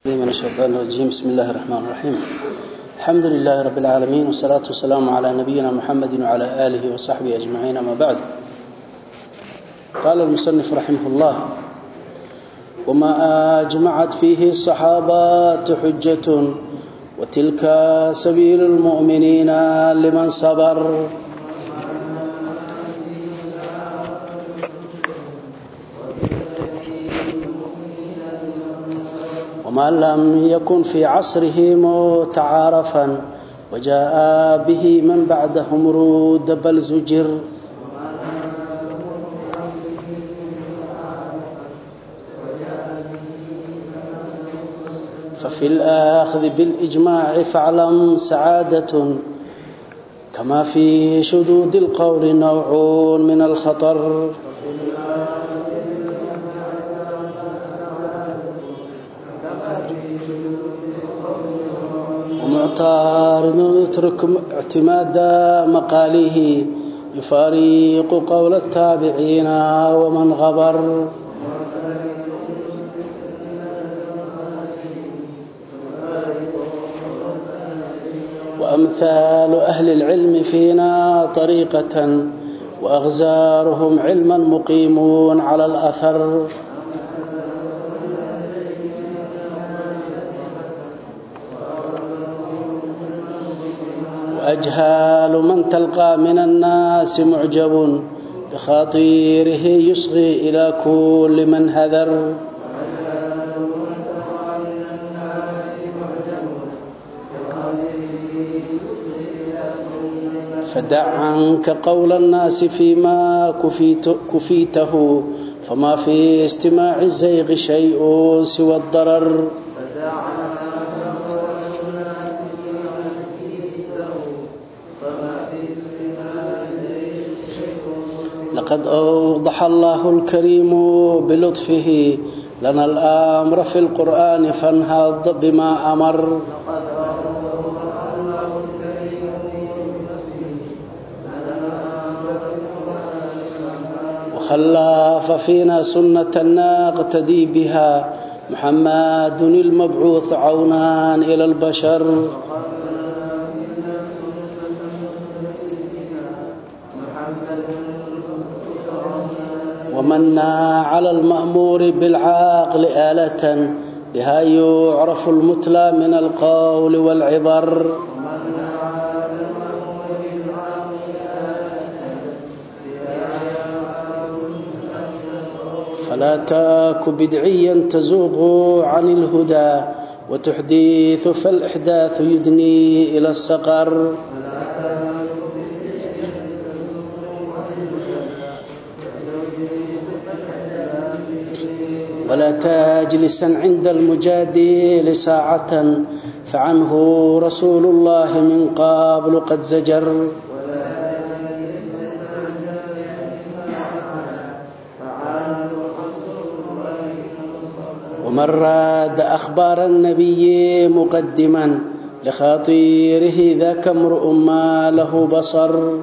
من الشيطان الرجيم بسم الله الرحمن الرحيم الحمد لله رب العالمين والصلاة والسلام على نبينا محمد وعلى آله وصحبه أجمعين ما بعد قال المصنف رحمه الله وما أجمعت فيه الصحابات حجة وتلك سبيل المؤمنين لمن صبر وما لم يكن في عصره متعارفا وجاء به من بعدهم رود بل زجر ففي الآخذ بالإجماع فاعلم سعادة كما في شدود القول نوع من الخطر ومعتارض يترك اعتماد مقاله يفارق قول التابعين ومن غبر وأمثال أهل العلم فينا طريقة وأغزارهم علما مقيمون على الأثر وأجهال من تلقى من الناس معجب بخاطيره يصغي إلى كل من هذر فدع عنك قول الناس فيما كفيت كفيته فما في استماع الزيغ شيء سوى الضرر لقد أوضح الله الكريم بلطفه لنا الأمر في القرآن فانهض بما أمر وخلاف فينا سنة نقتدي بها محمد المبعوث عونا إلى البشر ومنا على المأمور بالعقل آلة بها يعرف المتلى من القول والعبر فلا تاك بدعيا تزوغ عن الهدى وتحديث فالإحداث يدني إلى السقر ولا تجلسا عند المجادل ساعة فعنه رسول الله من قبل قد زجر ومن راد أخبار النبي مقدما لخاطيره ذاك امرؤ ما له بصر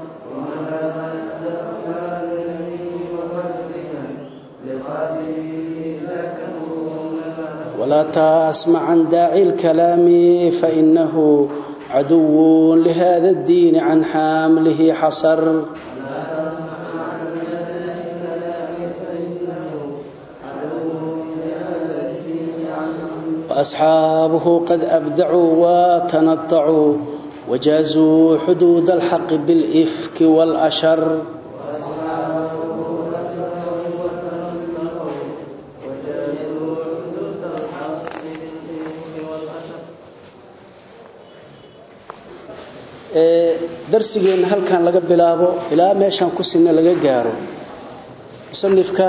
ولا تسمع عن داعي الكلام فإنه عدو لهذا الدين عن حامله حصر وأصحابه قد أبدعوا وتنطعوا وجازوا حدود الحق بالإفك والأشر darsigeenna halkan laga bilaabo ilaa meeshaan ku sinna laga gaaro musanifka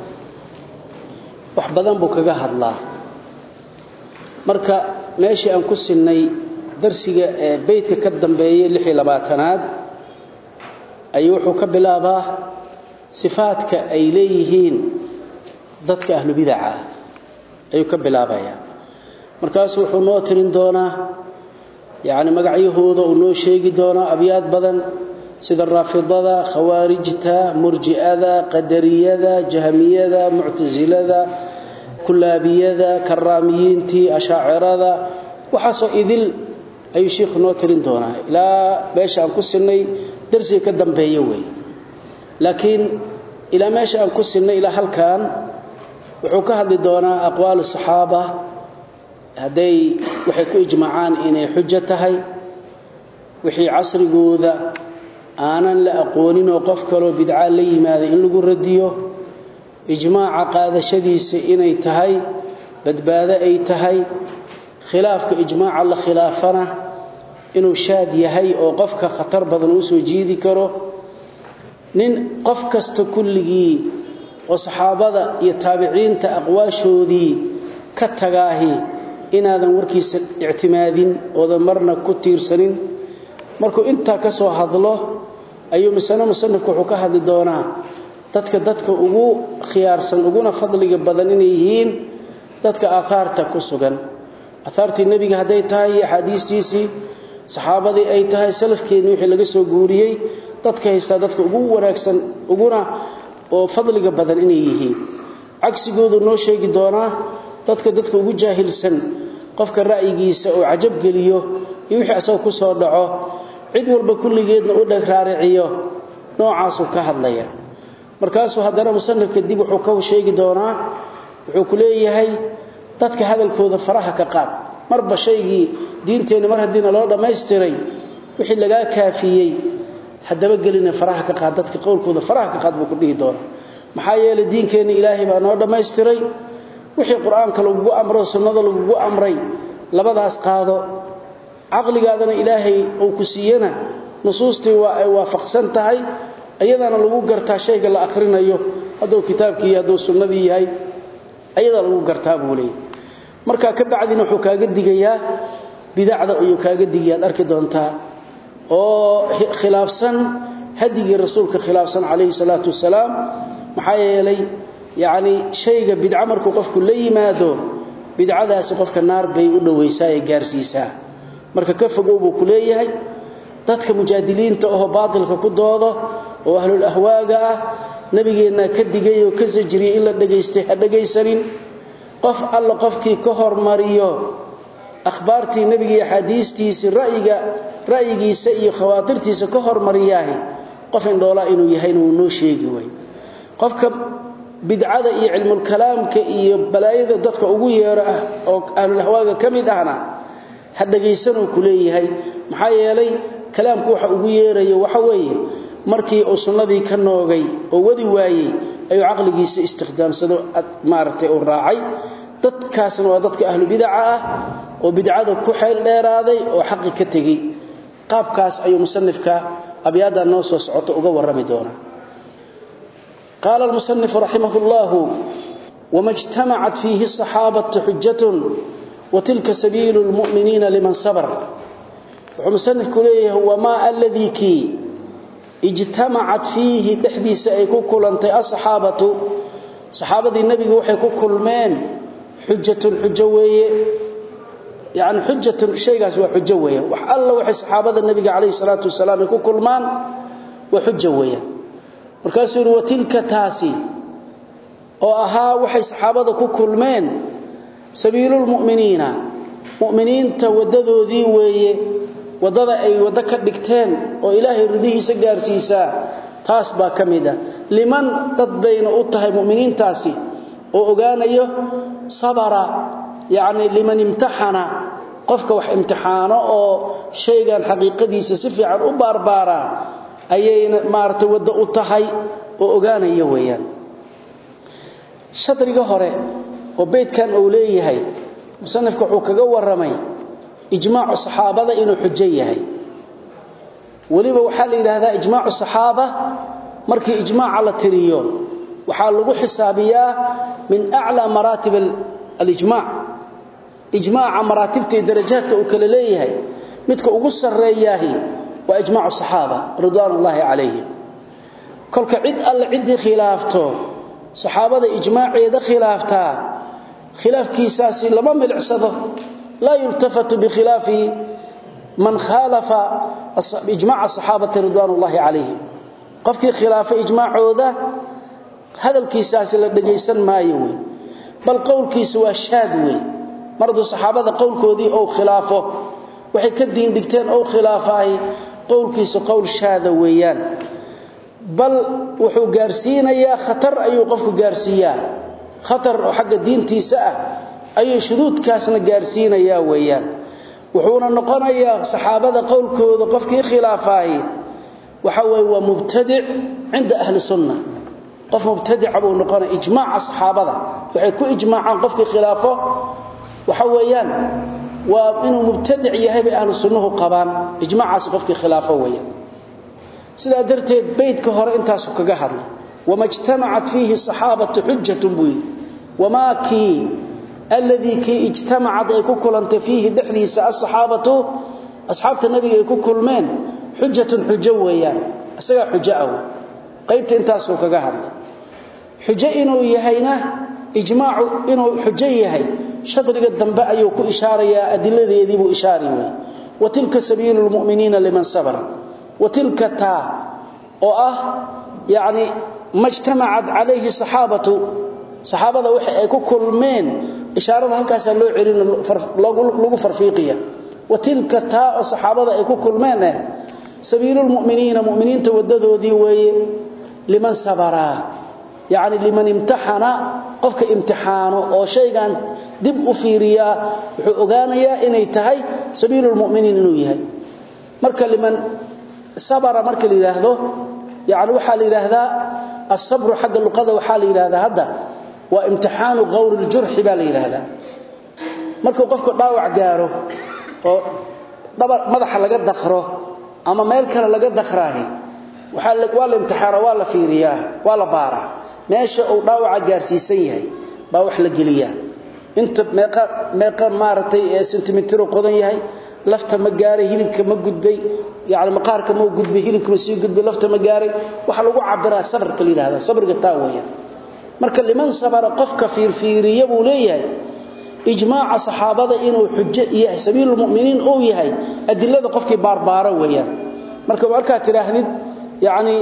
wax badan buu kaga hadlaa marka meeshii aan ku sinnay darsiga ee beydka ka dambeeyey lix iyo labaatanaad ayuu wuxuu ka bilaabaa sifaadka ay leeyihiin dadka ahlu bidaca ah ayuu ka bilaabayaa markaasu wuxuu noo tirin doonaa yacni magacyahooda uu noo sheegi doonaa abyaad badan sida raafidada khawaarijta murji'ada qadariyada jahmiyada muctasilada kullaabiyada karaamiyiintii ashaacirada waxaasoo idil ayuu sheikhu noo tirin doonaa ilaa meesha aan ku sinay darsiga ka dambeeya wey laakiin ilaa meesha aan ku sinay ilaa halkan wuxuu ka hadli doonaa aqwaalu saxaaba hadday waxay ku ijmaacaan inay xujo tahay wixii casrigooda aanan la aqoonin oo qof kaloo bidca la yimaada in lagu radiyo ijmaaca qaadashadiisa inay tahay badbaado ay tahay khilaafka ijmaaca la khilaafana inuu shaad yahay oo qofka khatar badan uu soo jiidi karo nin qof kasta kulligii oo saxaabada iyo taabiciinta aqwaashoodii ka tagaahi inaadan warkiisa ictimaadin oodan marna ku tiirsanin markuu intaa ka soo hadlo ayuu misano musanifku wuxuu ka hadli doonaa dadka dadka ugu khiyaarsan uguna fadliga badan inay yihiin dadka aahaarta ku sugan aahaartii nebiga hadday tahay iyo axaadiistiisii saxaabadii ay tahay salafkeenni wixii laga soo guuriyey dadka haystaa dadka ugu wanaagsan uguna oo fadliga badan inay yihiin cagsigoodu noo sheegi doonaa dadka dadka ugu jaahilsan qofka ra'yigiisa oo cajab geliyo iyo wixii asagoo ku soo dhaco cid walba kulligeedna u dheg raariciyo noocaasuu ka hadlaya markaasuu haddana musanifka dib wuxuu ka sheegi doonaa wuxuu ku leeyahay dadka hadalkooda faraha ka qaad marba shaygii diinteenni mar haddiina loo dhammaystiray wixii lagaa kaafiyey haddaba gelina faraha ka qaad dadka qowlkooda faraha ka qaad buu ku dhihi doonaa maxaa yeelay diinkeenni ilaahay baa noo dhammaystiray wixii qur-aanka lagugu amro sunnada lagugu amray labadaas qaado caqligaadana ilaahay uu ku siiyana nusuustii waa ay waafaqsan tahay ayadana lagu gartaa shayga la akhrinayo hadduu kitaabkii hadduu sunnadii yahay ayadaa lagu gartaa buu leeyahy markaa ka bacdina wuxuu kaaga digayaa bidacda ayuu kaaga digayaad arki doontaa oo khilaafsan hadigii rasuulka khilaafsan calayhi salaatu wasalaam maxaa yeelay yacni shayga bidco markuu qofku la yimaado bidcadaasi qofka naar bay u dhowaysaa ee gaarsiisaa marka ka fogow buu ku leeyahay dadka mujaadiliinta ahoo baatilka ku doodo oo ahlul ahwaaga ah nabigeennaa ka digay oo ka sajriyey in la dhegaystay ha dhegaysanin qof alla qofkii ka hormariyo akhbaartii nebiga iyo axaadiistiisii ra'yiga ra'yigiisa iyo khawaatirtiisa ka hormariyaahi qof indhoolaa inuu yahayna wuu noo sheegi way qofka bidcada iyo cilmulkalaamka iyo balaayada dadka ugu yeero ah oo ahlulahwaaga ka mid ahna ha dhegaysanuu ku leeyahay maxaa yeelay kalaamku waxa ugu yeerayo waxa weeye markii uu sunnadii ka noogay oo wadi waayey ayuu caqligiisa istikhdaamsado maaragtay uu raacay dadkaasna waa dadka ahlu bidaca ah oo bidcada ku xeel dheeraaday oo xaqi ka tegey qaabkaas ayuu musanifka abyaaddan noo soo socoto uga warrami doonaa qaala almusanifu raximah llahu wama ijtamacat fiihi asaxaabatu xujatun watilka sabiilu lmu'miniina liman sabr wuxuu musanifku leeyahay wamaa aladii kii ijtamacat fiihi dhexdiisa ay ku kulantay asaxaabatu saxaabadii nebiga waxay ku kulmeen xujatun xujo weeye yani xujatun shaygaas waa xujo weeyaan wax alla waxay saxaabada nebiga calayhi salaatu wasalaam ay ku kulmaan waa xujo weeyaan markaasuu yidhi watilka taasi oo ahaa waxay saxaabada ku kulmeen sabiilulmu'miniina mu'miniinta waddadoodii weeye waddada ay waddo ka dhigteen oo ilaahay ridihiisa gaarsiisaa taas baa ka mid a liman dad bayna u tahay mu'miniintaasi oo ogaanayo sabara yacni liman imtaxana qofka wax imtixaano oo shaygan xaqiiqadiisa si fiican u baarbaaraa ayayna maaragtay waddo u tahay oo ogaanaya weeyaan shadriga hore oo beydkan uu leeyahay musanifka wuxuu kaga warramay ijmaacu saxaabada inuu xujo yahay weliba waxaa la yidhaahdaa ijmaacu saxaaba markii ijmaaca la tiriyo waxaa lagu xisaabiyaa min aclaa maraatib alijmaac ijmaaca maraatibta iyo darajaadka uu kala leeyahay midka ugu sarreeyaahi waa ijmaacu saxaaba ridwaan ullaahi calayhim kolka cid alle ciddii khilaafto saxaabada ijmaaceeda khilaaftaa khilaafkiisaasi lama milicsado laa yultafatu bikhilaafi man khaalafa ijmaaca saxaabati ridwaan ullaahi calayhim qofkii khilaafay ijmaacooda hadalkiisaasi la dhegaysan maayo wey bal qowlkiisu waa shaad weey mardu saxaabada qowlkoodii oo khilaafo waxay ka diin dhigteen oo khilaafay qowlkiisu qowl shaada weeyaan bal wuxuu gaarsiinayaa khatar ayuu qofku gaarsiiyaa khatar oo xagga diintiisa ah ayuu shuduudkaasna gaarsiinayaa weeyaan wuxuuna noqonayaa saxaabada qowlkooda qofkii khilaafay waxa weey waa mubtadic cinda ahli sunna qof mubtadic buu noqonaa ijmaaca saxaabada waxay ku ijmaacaan qofkii khilaafo waxa weeyaan waa inuu mubtadic yahay bay ahlu sunnuhu qabaan ijmaacaas qofkii khilaafo weeyaan sidaa darteed beydka hore intaasu kaga hadlay wama ijtamacat fiihi saxaabatu xujatun buu yidhi wamaa kii alladii kii ijtamacad ay ku kulantay fiihi dhexdiisa asaxaabatu asxaabta nabiga ay ku kulmeen xujatun xujo weeyaan isagaa xujo ah qaybta intaasuu kaga hadlay xujo inuu yahayna ijmaacu inuu xujo yahay shadriga dambe ayuu ku ishaarayaa adiladeedii buu ishaari wey wa tilka sabiilu lmu'miniina liman sabara wa tilka taa oo ah yacni majtamacad calayhi saxaabatu saxaabada waxa ay ku kulmeen ishaarada halkaasaa loo celin lagu farfiiqiya wa tilka taa oo saxaabada ay ku kulmeen eh sabiilulmu'miniina mu'miniinta waddadoodii weeye liman sabaraa yacni liman imtaxana qofka imtixaano oo shaygan dib u fiiriyaa wuxuu ogaanayaa inay tahay sabiilulmu'miniin inuu yahay marka liman sabara marka la yidhaahdo yacni waxaa la yidhaahdaa asabru xagga luqada waxaa la yidhaahdaa hadda waa imtixaanu qawri ljurxi baa la yidhaahdaa markuu qofka dhaawac gaaro oo dhabar madaxa laga dakro ama meel kale laga dakraahi waa la imtixaana waa la fiiriyaa waa la baaraa meesha uu dhaawaca gaarsiisan yahay baa wax la geliyaa inta meeqa meeqa maaragtay ee sentimitiro qodan yahay lafta ma gaaray hilibka ma gudbay yani maqaarka ma gudbay hilibka ma sii gudbay lafta ma gaaray waxa lagu cabiraa sabrka la yidhahda sabriga taa weeyaan marka liman sabara qofka fiirfiiriya buu leeyahay ijmaaca saxaabada inuu xujo yahay sabiilul mu'miniin uu yahay adilada qofkii baarbaara weeyaan marka marka tiraahdid yaani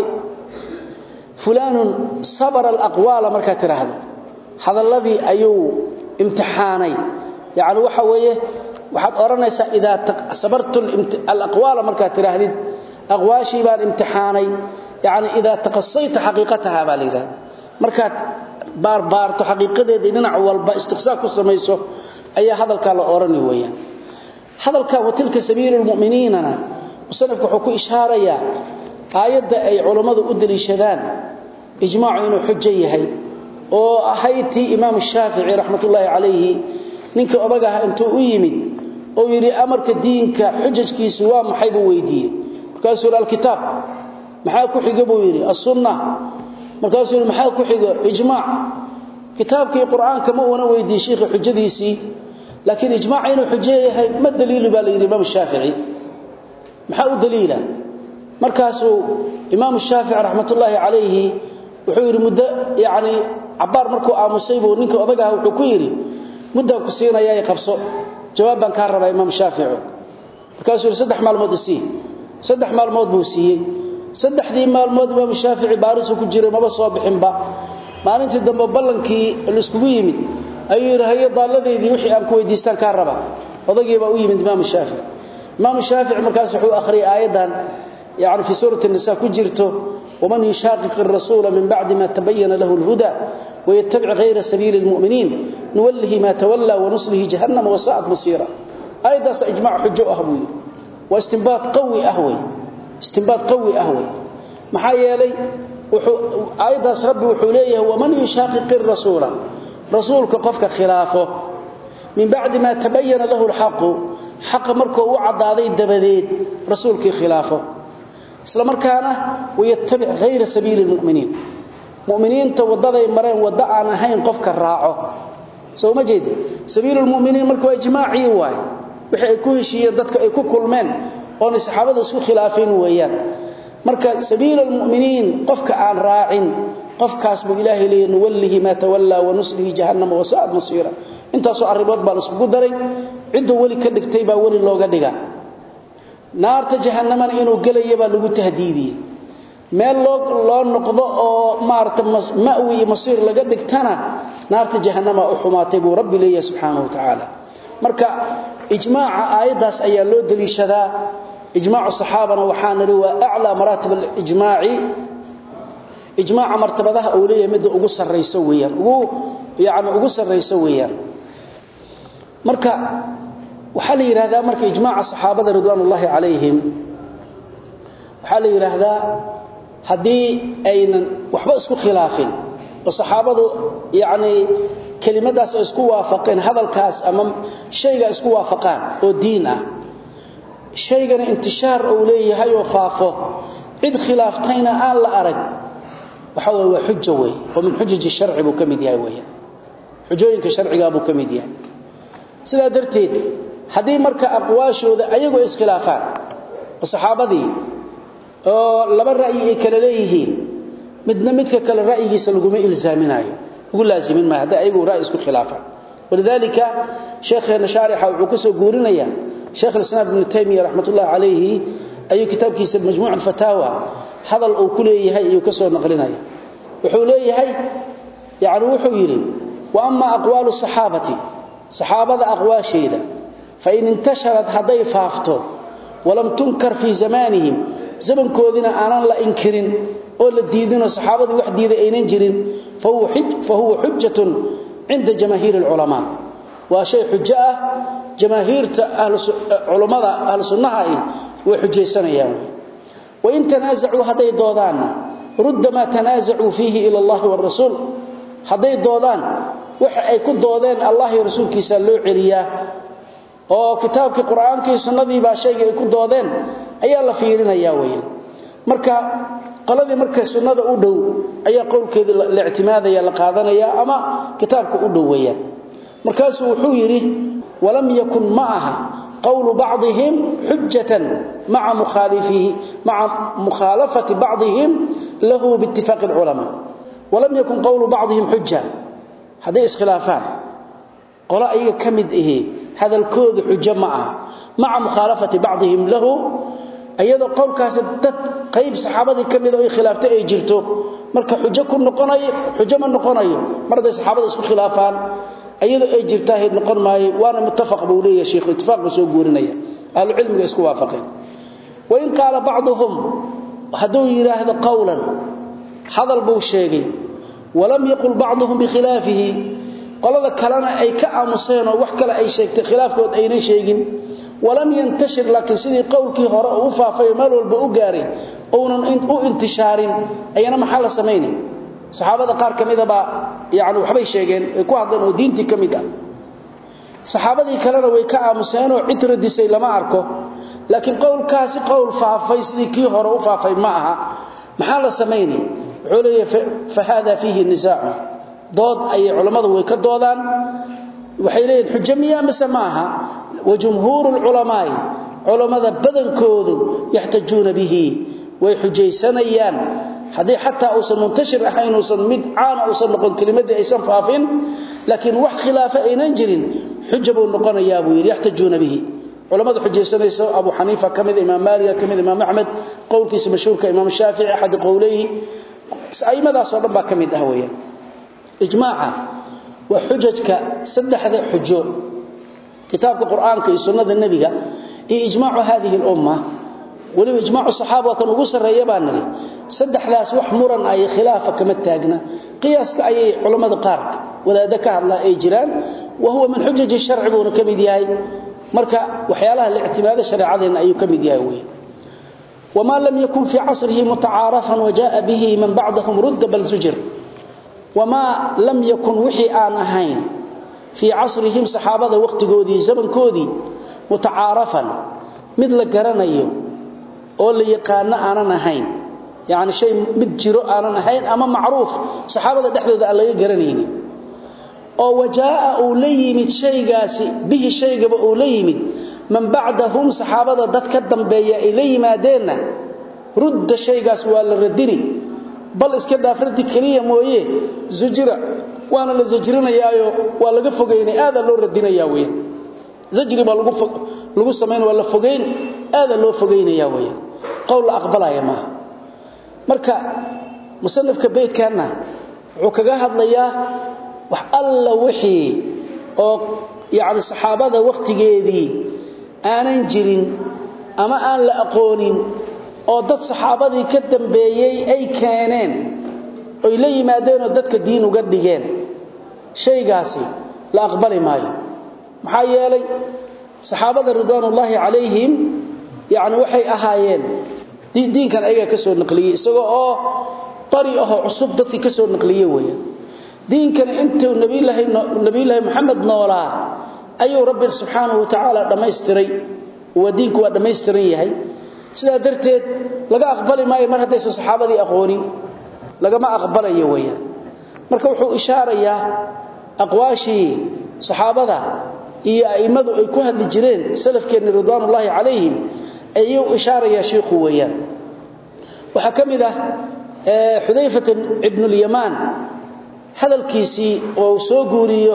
fulanun sabara alaqwala marka tiraahdo hadalladii ayuu imtixaanay yaani waxa weeye waxaad oranaysaa idaa sabartul alaqwala marka tiraahdid aqwaashi baan imtixaanay yaani idaa taqassayta haqiiqataha baa leeyahay marka baarbaarto xaqiiqadeeda dhinac walba istiqsaa ku samayso ayaa hadalka la orani weeyaan hadalka watilka sabiilul mu'miniinana musanafku wuxuu ku ishaaraya aayada ay culimadu u daliishadaan ijmaacu inuu xujo yahay oo ahayti imaam shaafici raxmatullaahi calayhi ninka odagaha intuu u yimid oo yiri amarka diinka xujajkiisu waa maxay buu weydiiyey markaasuu alkitaab maxaa ku xiga buu yiri as-sunnah markaasuu yiri maxaa ku xiga ijmaac kitaabkii quraanka ma uuna weydiiyay sheekh xujadiisii laakiin ijmaac inuu xujo yahay ma daliil baa la yiri imaam shaafici maxaa u daliila markaasuu imaam shaafici raxmatullaahi calayhi wuxuu yiri muddo yaani cabaar markuu aamusay buu ninka odagaha wuxuu ku yiri muddo ku siinaya ay qabso jawaab baan ka rabaa imaam shaafici markaasuu yiri saddex maalmood sii saddex maalmood buu siiyay saddexdii maalmood imaam shaafici baarisu ku jiray maba soo bixinba maalintii dambe ballankii la iskugu yimid ayuu yiri hayo daaladeedii wixii aan ku weydiistaan ka raba odagii baa u yimid imaam shaafici imaam shaafici markaas wuxuu akhriyay aayadan yaani fi suurati an-nisa ku jirto ومن يشاقق الرسول من بعد ما تبين له الهدى ويتبع غير سبيل المؤمنين نوله ما تولى ونصله جهنم وساءت مصيرا ايضا اجماع حجه اهوي واستنباط قوي اهوي استنباط قوي اهوي maxaa yeelay wuxuu ayadaas rabbi wuxuu leeyahay waman yushaqiqi ar-rasuula rasuulka qofka khilaafo min ba'di ma tabayyana lahu al-haqq haqq markuu u cadaaday dabadeed rasuulkii khilaafo isla markaana wayattabi ghayra sabiili al-mu'miniin mu'miniinta wadaday mareen wada aan ahayn qofka raaco soo ma jeed sabiilul mu'miniin markuu ijmaaci waay wixii ay ku heshiiyeen dadka ay ku kulmeen oo saxaabada isku khilaafeen weeyaan marka sabiilul mu'miniin qofka aan raacin qofkaas buu ilaahay leeyahay wallahi ma tawalla wa nuslihi jahannama wa sa'at masira intaasoo arrimood baa isku daray cidda wali ka dhigtay baa wali looga dhigaa naarta jahannamana inuu galayo baa lagu tahdiidiyey meel loo loo noqdo oo maarta ma'wi iyo masiir laga dhigtana naarta jahannama u xumaatay buu rabbi leeyahay subxaanahu watacaala marka ijmaaca aayaddaas ayaa loo daliishadaa ijmaacu saxaabana waxaa nidhi waa aclaa maraatib alijmaaci ijmaaca martabadaha uu leeyahay midda ugu sarrayso weeyaan ugu yacni ugu sarrayso weeyaan marka waxaa la yidhaahdaa marka ijmaaca saxaabada ridwaanullaahi calayhim waxaa la yidhaahdaa haddii aynan waxba isku khilaafin oo saxaabadu yacnii kelimadaas oo isku waafaqeen hadalkaas ama shayga isku waafaqaan oo diin ah shaygana intishaar uu leeyahay oo faafo cid khilaaftayna aan la arag waxa weeye waa xujo wey oo min xujaji sharci buu ka mid yahay weeyaan xujooyinka sharcigaa buu ka mid yahay sidaa darteed haddii marka aqwaashooda ayagu ay iskhilaafaan oo saxaabadii oo laba ra'yi ay kala leeyihiin midna midka kale ra'yigiisa laguma ilzaaminayo ugu laazimin maayo hadday ayagu ra'yi isku khilaafaan walidaalika sheekheena shaarixa wuxuu ka soo guurinaya sheekh alislaam ibnu taymiya raxmatullahi calayhi ayuu kitaabkiisa majmuuc alfataawa hadal uu ku leeyahay ayuu ka soo naqlinaya wuxuu leeyahay yani wuxuu yidhi wa ama aqwaalu saxaabati saxaabada aqwaasheeda fain intasharat hadday faafto walam tunkar fii zamaanihim zamankoodina aanan la inkirin oo la diidinoo saxaabadii wax diiday aynan jirin fahuwa xujatun cinda jamaahiiri alculamaa waa shay xujo ah jamaahiirta culummada ahlu sunnaha ahi way xujaysanayaan wain tanaasacuu hadday doodaanna rudda maa tanaasacuu fiihi ila allahi waalrasuul hadday doodaan waxa ay ku doodeen allah iyo rasuulkiisa loo celiyaa oo kitaabkii qur-aankii sunnadii baa shayga ay ku doodeen ayaa la fiirinayaa weeyaan marka qoladii marka sunnada u dhow ayaa qowlkeedii la ictimaadaya la qaadanaya ama kitaabka u dhow weeyaan markaasuu wuxuu yidhi walam yakun ma aha qowlu bacdihim xujatan maca mukhaalifihi maca mukhaalafati bacdihim lahu biitifaaqi alculamaa walam yakun qowlu bacdihim xuja hadday iskhilaafaan qolo ayaga ka mid ahi hadalkoodu xujo ma aha maca mukhaalafati bacdihim lahu iyadoo qowlkaasi dad qayb saxaabadii ka mid oo ay khilaaftay ay jirto marka xujo ku noqonayo xujo ma noqonayo mar hadday saxaabada isku khilaafaan iyadoo ay jirtaahay noqon maayo waana muttafaq buu leeyahay sheekhu ittifaaq buu soo guurinaya ahlu cilmiga isku waafaqeen wain qaala bacduhum hadduu yidhaahdo qowlan hadal buu sheegay walam yaqul bacduhum bikhilaafihi qolada kalena ay ka aamuseen oo wax kale ay sheegtay khilaafkood aynan sheegin walam yantashir laakiin sidii qowlkii hore uu u faafay meel walba u gaaray uunan u intishaarin ayana maxaa la samaynay saxaabada qaar ka mida baa yani waxbay sheegeen ay ku hadleen oo diintii ka mid ah saxaabadii kalena way ka aamuseenoo cid radisay lama arko laakiin qowlkaasi qowl faafay sidii kii hore u faafay ma aha maxaa la samaynay wuxuu leeyahay fa hada fiihi nisaacu dood ayay culammadu way ka doodaan waxay leeyihin xujo miya mise ma aha wa jumhuuru lculamaa'i culammada badankoodu yaxtajuuna bihi way xujaysanayaan haddii xataa uusan muntashir ahayn uusan mid caana uusan noqon kelimadii aysan faafin laakiin wax khilaafa aynan jirin xuja buu noqonayaa buu yidhi yaxtajuuna bihi culamada xujaysanayso abu xaniifa ka mid imaam maaliga ka mid imaam axmed qowlkiisa mashhuurka imaam shaafici axadi qowleyhi aimadaasoo dhan baa ka mid ah weeyaan ijmaaca waa xujajka saddexda xujo kitaabka qur-aanka iyo sunnada nebiga iyo ijmaacu hadihi lumma weliba ijmaacu saxaaba waa kan ugu sarreeya baa niri saddexdaas wax muran ay khilaafa kama taagna qiyaaska ayay culammada qaar wadaaddo ka hadlaa ay jiraan wa huwa min xujaji sharci buuna ka mid yahay marka waxyaalaha la ictimaado shareecadeenna ayuu ka mid yahay wey wamaa lam yakun fii casrihi mutacaarafan wajaءa bihi man bacdahum rudda bal zujir wamaa lam yakun wixii aan ahayn fii casrihim saxaabada wakhtigoodii zamankoodii mutacaarafan mid la garanayo oo la yaqaano aanan ahayn yani shay mid jiro aanan ahayn ama macruuf saxaabada dhexdooda aan laga garanaynin oo wajaa'a uu la yimid shaygaasi bihi shaygaba uu la yimid man bacdahum saxaabada dad ka dambeeya ay la yimaadeenna rudda shaygaas waa la radini bal iska dhaaf raddi keliya mooye zujira waana la zajrinayaayo waa laga fogaynay aadaa loo radinayaa weyan zajri baa lagu samayn waa la fogayn aadaa loo fogaynayaa weyan qowl la aqbalaya maaha marka musanifka beydkanna wuxuu kaga hadlayaa wax alla wixii oo yacni saxaabada wakhtigeedii aanan jirin ama aan la aqoonin oo dad saxaabadii ka dambeeyey ay keeneen oy la yimaadeenoo dadka diin uga dhigeen shaygaasi la aqbali maayo maxaa yeelay saxaabada ridwaanullaahi calayhim yacni waxay ahaayeen diinkan ayagaa ka soo naqliyey isagoo oo qari ahoo cusub dadkii ka soo naqliye weeyaan diinkana intuu nabiyulaahi nabiyullaahi moxamed noolaa ayuu rabbi subxaanahu wa tacaala dhammaystiray waa diinku waa dhammaystiran yahay sidaa darteed laga aqbali maayo mar haddaysan saxaabadii aqoonin lagama aqbalayo weeyaan marka wuxuu ishaarayaa aqwaashii saxaabada iyo a'immadu ay ku hadli jireen salafkeenna ridwaanullaahi calayhim ayuu ishaarayaa shiikhu weeyaan waxaa ka mid ah xudayfata ibnulyamaan hadalkiisii oo soo guuriyo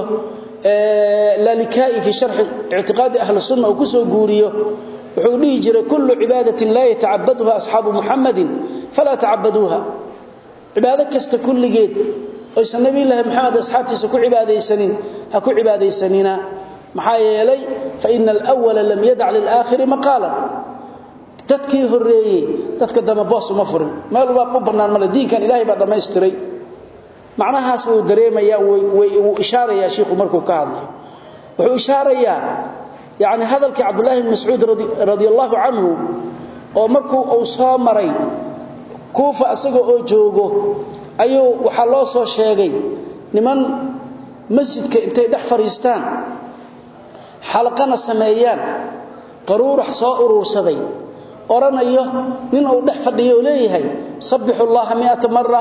lalikai fi sharxi ictiqaadi ahli sunna uu ku soo guuriyo wuxuu dhihi jiray kullu cibaadatin laa yatacabaduha asxaabu muxamadin falaa tacabaduuha cibaado kasta kulligeed oysan nabiyulaahi moxamed asxaabtiisa ku cibaadaysanin ha ku cibaadaysanina maxaa yeelay faina alwala lam yadac lilaakhiri maqaalan dadkii horeeyey dadka dambe boos uma furin meel baa u bannaan male diinkan ilaahay baa dhammaystiray macnahaas wuu dareemayaa wuu ishaarayaa shiikhu markuu ka hadlayo wuxuu ishaarayaa yani hadalkii cabdullaahi bn mascuud radia allahu canhu oo markuu uu soo maray kuufa isaga oo joogo ayuu waxaa loo soo sheegay niman masjidka intay dhex fadhiistaan xalaqana sameeyaan qaruurax soo uruursaday odhanayo nin uu dhex fadhiyo oo leeyahay sabbixu llaha miata mara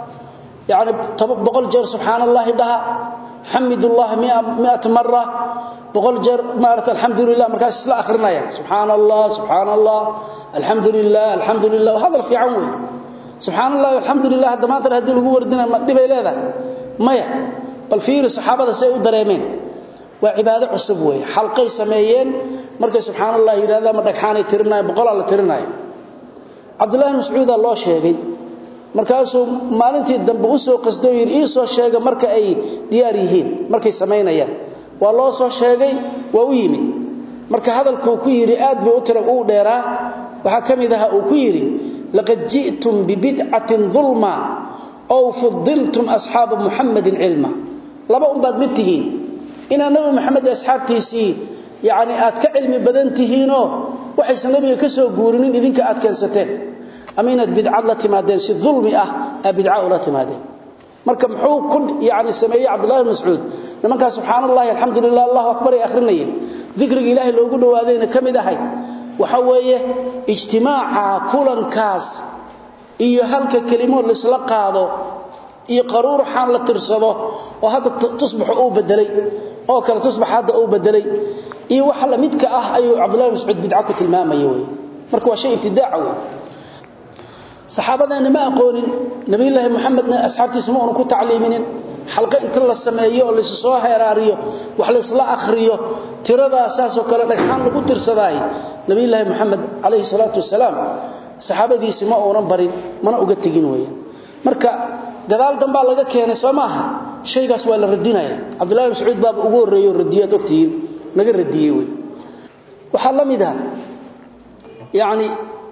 yani boqol jeer subxaan allahi dhaha xamid ullaha miata mara boqol jeer maarata alxamdu lilah markaas isla akhrinaya subxaan allah subxaan allah alxamdu lilah alxamdu lilah hadal fiican wey subxaan allah alxamdu lilah hadda maanta haddii lagu wardina ma dhibay leedahay maya bal fiiri saxaabada say u dareemeen waa cibaado cusub weeye xalqay sameeyeen markay subxaan allah yidhahdaan ma dhagxaanay tirinaya boqolaa la tirinaya cabdullahi mascuudaa loo sheegay markaasuu maalintii dambe u soo qasdoo yidhi ii soo sheega marka ay diyaar yihiin markay samaynayaan waa loo soo sheegay waa u yimid marka hadalkuu ku yidhi aad bay u tira uu dheeraa waxaa ka mid aha uu ku yidhi laqad ji'tum bibidcatin dulma ow fudiltum asxaaba muxamadin cilma laba unbaad mid tihiin inaad nabi maxamed asxaabtiisii yani aad ka cilmi badan tihiinoo waxaysan nabiga ka soo guurinin idinka aad keensateen ama inaad bidcad la timaadeen si ulmi ah aa bidca ula timaadeen marka muxuu ku yani sameeyey cabdullahi mascuud nimankaa subxaan allahi alxamdu lilah allahu akbar ay akhrinayeen dikriga ilaahay loogu dhowaadayna ka mid ahay waxa weeye ijtimaaca kulankaas iyo halka kelimood laisla qaado iyo qaruurxaan la tirsado oo hadda tusbaxu uu bedelay oo kale tusbax hadda uu bedelay iyo waxa la midka ah ayuu cabdullahi mascuud bidca ku tilmaamaya wey marka waa shay ibtidaaca wey saxaabadeenna ma aqoonin nabiyulaahi muxamedna asxaabtiisa ma una ku tacliiminin xalqo inta la sameeyo oo laysu soo heeraariyo wax laysla akhriyo tiradaa saasoo kale dhagxaan lagu tirsadaay nabiyulaahi moxamed calayhi salaatu wasalaam saxaabadiisi ma uunan barin mana uga tegin weeyaan marka gadaal dambaa laga keenay soo maaha shaygaas waa la radinaya cabdullahi mascuud baaba ugu horreeyo radiyaad ogtihiin naga radiyey wey waxaa la mid ah yani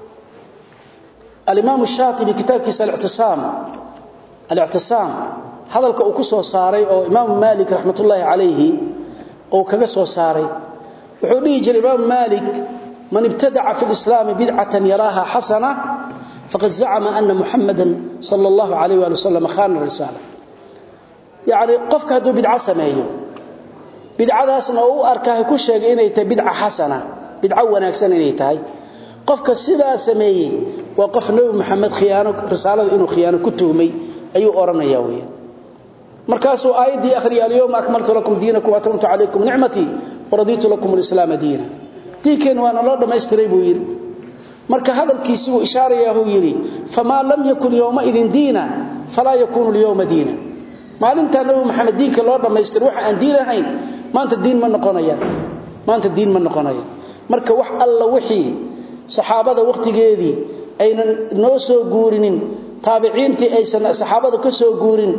alimaam shaatibi kitaabkiisa alictisaam alictisaam hadalka uu ku soo saaray oo imaamu maalik raxmatullaahi calayhi uu kaga soo saaray wuxuu dhihi jiray imaamu maalik man ibtadaca fi lislaami bidcatan yaraaha xasana faqad zacama ana muxamadan sala allahu calayh waali wasalam khana risaala yacni qofka hadduu bidco sameeyo bidcadaasna oo u arkaahay ku sheegay inay tahay bidca xasana bidco wanaagsan inay tahay qofka sidaa sameeyey waa qof nebi maxamed khiyaano risaalada inuu khiyaano ku tuhmay ayuu odhanaya weya markaasuu aayaddii akhriya alyawma akmaltu lakum diinakum atmamtu calaykum nicmatii waradiitu lakum alislaama diina diinkeen waana loo dhammaystiray buu yidhi marka hadalkiisii uu ishaarayaahuu yidhi famaa lam yakun yowmaidin diina falaa yakuunu lyowma diina maalintaa nebi maxamed diinka loo dhammaystira waxa aan diin ahayn maanta diin ma noqonayaan maanta diin ma noqonayaan marka wax alla wixii saxaabada wakhtigeedii aynan noo soo guurinin taabiciintii aysan saxaabada ka soo guurin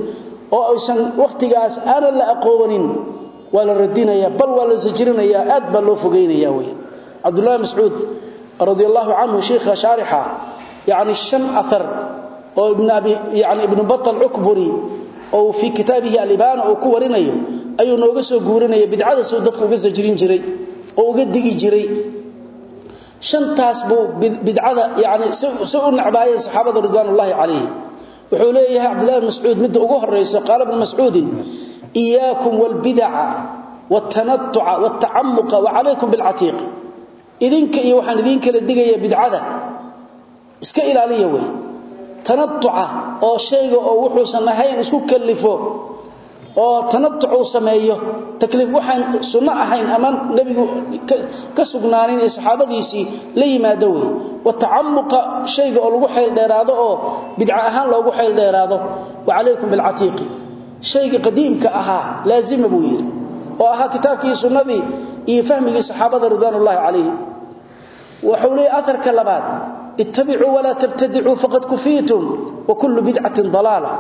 oo aysan waqtigaas aanan la aqoonin waa la radinayaa bal waa la sajrinayaa aad baa loo fogeynayaa wey cabdullahi mascuud radi allahu canhu sheikha shaarixa yani shan athar oo ibn abi yani ibnu batal cukburi oo fii kitaabihi alibaana uu ku warinayo ayuu nooga soo guurinaya bidcada suu dadku uga sajrin jiray oo uga digi jiray shantaas buu bidcada yani si u nacbaayeen saxaabada ridwaanullaahi calayhi wuxuu leeyahay cabdullahi bn mascuud midda ugu horayso qaala bnu mascuudin iyaakum waalbidaca waaltanatuca waaltacamuqa wacalaykum bilcatiiq idinka iyo waxaan idiin kala digaya bidcada iska ilaaliya wey tanatuca oo shayga oo wuxuusan ahayn isku kalifo oo tanatuc uu sameeyo takliif waxaan sunno ahayn ama nebigu ka sugnaanin ee saxaabadiisii la yimaado wey watacamuqa shayga oo lagu xayl dheeraado oo bidca ahaan loogu xayl dheeraado wacalaykum bilcatiiqi shayga qadiimka ahaa laazima buu yidhi oo ahaa kitaabkii sunnadii iyo fahmigii saxaabada ridwaanullaahi calayhim wuxuu leeyahy aharka labaad ittabicuu walaa tabtadicuu faqad kufiitum wa kullu bidcatin dalaala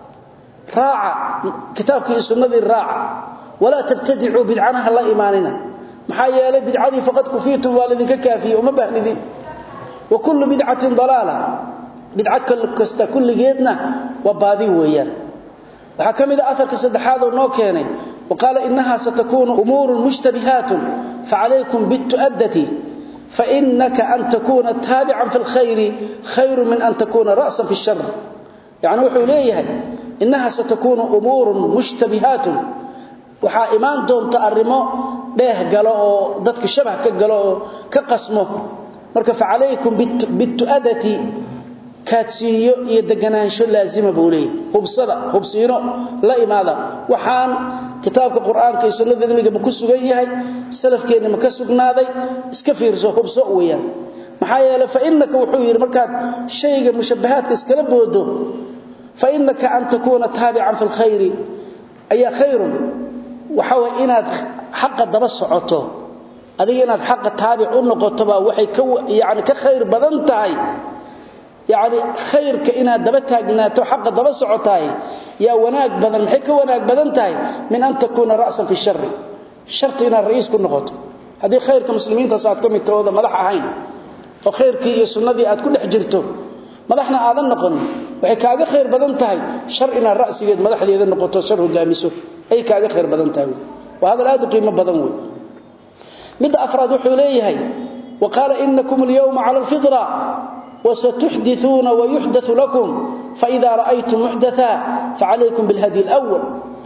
raaca kitaabkii iyo sunnadii raaca walaa tabtadicuu bidcanaha la imaanina maxaa yeelay bidcadii faqad kufiitum waa laydinka kaafiyey uma baahnidin wa kullu bidcatin dalaala bidco kasta kulligeedna waa baadi weeyaan waxaa ka mid a aharka saddexaad oo noo keenay wa qaala inaha satakuunu umuurun mushtabihaatun facalaykum bitu'addati fainaka an takuuna taabican fi lkhayri khayru min an takuuna ra'san fi shar yacni wuxuu leeyahay inaha satakuunu umuurun mushtabihaatun waxaa imaan doonta arrimo dheeh galo oo dadka shabah ka galo oo ka qasmo marka facalaykum bitu'adati kaadsiiyo iyo deganaansho laazima buu leeyahy hubsada hubsiino la imaada waxaan kitaabka qur-aanka iyo sunnada nabiga ma ku sugan yahay salafkeenna ma ka sugnaaday iska fiirso hubso weeyaan maxaa yeelay fa innaka wuxuu yidhi markaad shayga mushabbahaadka iskala boodo fa innaka an takuuna taabican fi lkhayri ayaa khayrun waxa way inaad xaqa daba socoto adiga inaad xaqa taabic u noqotobaa waxay ka yani ka khayr badan tahay yacni khayrka inaad daba taagnaato xaqa daba socotaay yaa wanaag badan maxay ka wanaag badan tahay min an takuuna ra'san fi shari sharti inaad ra'iis ku noqoto haddii khayrka muslimiintaas aad ka mid tahooda madax ahayn oo khayrkii iyo sunnadii aad ku dhex jirto madaxna aadan noqonin waxay kaaga khayr badan tahay shar inaad ra'sigeed madaxdeeda noqoto shar hogaamiso ay kaaga khayr badan tahay waa hadal aad u qiimo badan wey midda afraad wuxuu leeyahay wa qaala inakum alyawma cala alfitra وستحدثون ويحدث لكم فإذا رأيتم محدثا فعليكم بالهدي الأول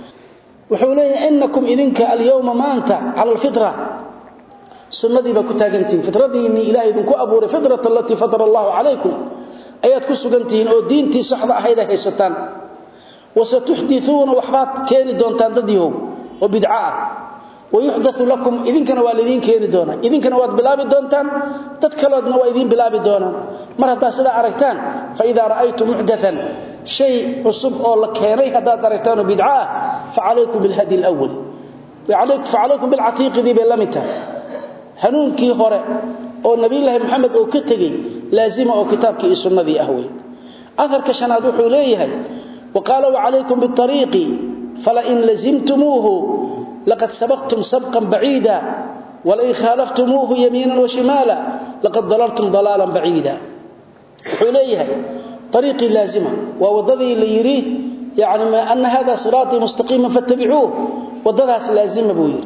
وحولي إنكم إذنك اليوم ما أنت على الفطرة سنة بكتاقنتين فطرة إني إلهي إذنكو أبوري فطرة التي فطر الله عليكم أيات كسوقنتين أو دينتي صحبة هيدا هيستان وستحدثون وحبات كيني دونتان دديهم وبدعاء ويحدث لكم idinkana waa idin keeni doona idinkana waad bilaabi doontaan dad kaloodna waa idin bilaabi doonaan mar hadaa sida aragtaan fa idha ra'aytum muhdathan shay usub oo la keenay hadaa aragtaan bid'a fa alaykum bil hadi al awwal wa alaykum fa alaykum bil atiq di bilamita hanuunkii hore oo nabi ilaahi maxamed oo ka tagay laazima oo kitaabkii iyo sunnadii ahway afarka shanaad wuxuu leeyahay wa qala wa alaykum bit tariqi fala in lazimtumuhu لقد سبقتم سبقا بعيدا ولئن خالفتموه يمينا وشمالا لقد ضللتم ضلالا بعيدا حليها طريقي لازمة ووضذي اللي يريه يعني ما أن هذا صراطي مستقيما فاتبعوه وضذاس لازمة بوير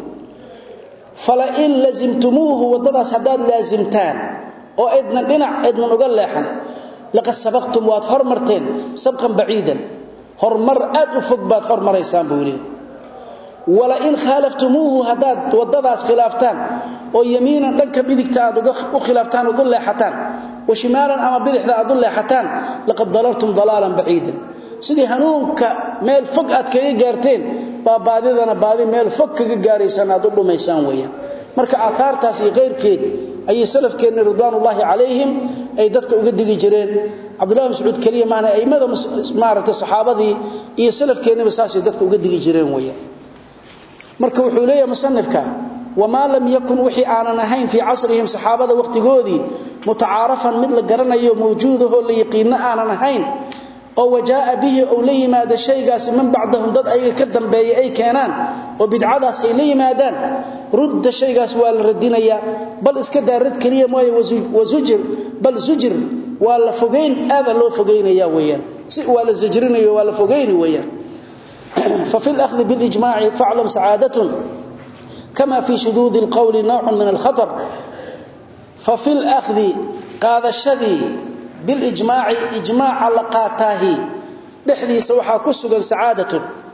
فلئن لزمتموه وضذاس هداد لازمتان وإذن بنع إذن نقل لحن لقد سبقتم واد هرمرتين سبقا بعيدا هرمر أد أفقبات هرمر إيسان بويرين walain khaalaftumuuhu haddaad wadadaas khilaaftaan oo yamiinan dhanka bidigta aad u khilaaftaan ood u leexataan wa shimaalan ama bidixda aad u leexataan laqad dalaltum dalaalan baciidan sidii hanuunka meel fog aad kaga gaarteen baa baadidana baadi meel fog kaga gaaraysaan aad u dhumaysaan weeyaan marka aahaartaas iyo qayrkeed ayay salafkeenna ridwaanullaahi calayhim ay dadka uga digi jireen cabdullahi mascuud keliya maana aimada maaragtay saxaabadii iyo salafkeennaba saasay dadka uga digi jireen weeyaan marka wuxuu leeyahay musannifka wama lam yakun wixii aanan ahayn fi casrihim saxaabada waqtigoodii mutacaarafan mid la garanayo mawjuudaho la yaqiino aanan ahayn oo wajaa bihi oo la yimaado shaygaas man bacdahum dad ayaga ka dambeeyay ay keenaan oo bidcadaas ay la yimaadaan rudda shaygaas waa la radinaya bal iska daarad kaliya mooy wazujir bal zujir waa la fogeyn aaba loo fogeynaya weeyaan si waa la zajrinayo waa la fogeyni weeyaan ففي الأخذ بالإجماع فاعلم سعادة كما في شذوذ القول نوع من الخطر ففي الأخذ قاد الشذي بالإجماع إجماع لقاتاه لحدي سوحا كسغا سعادة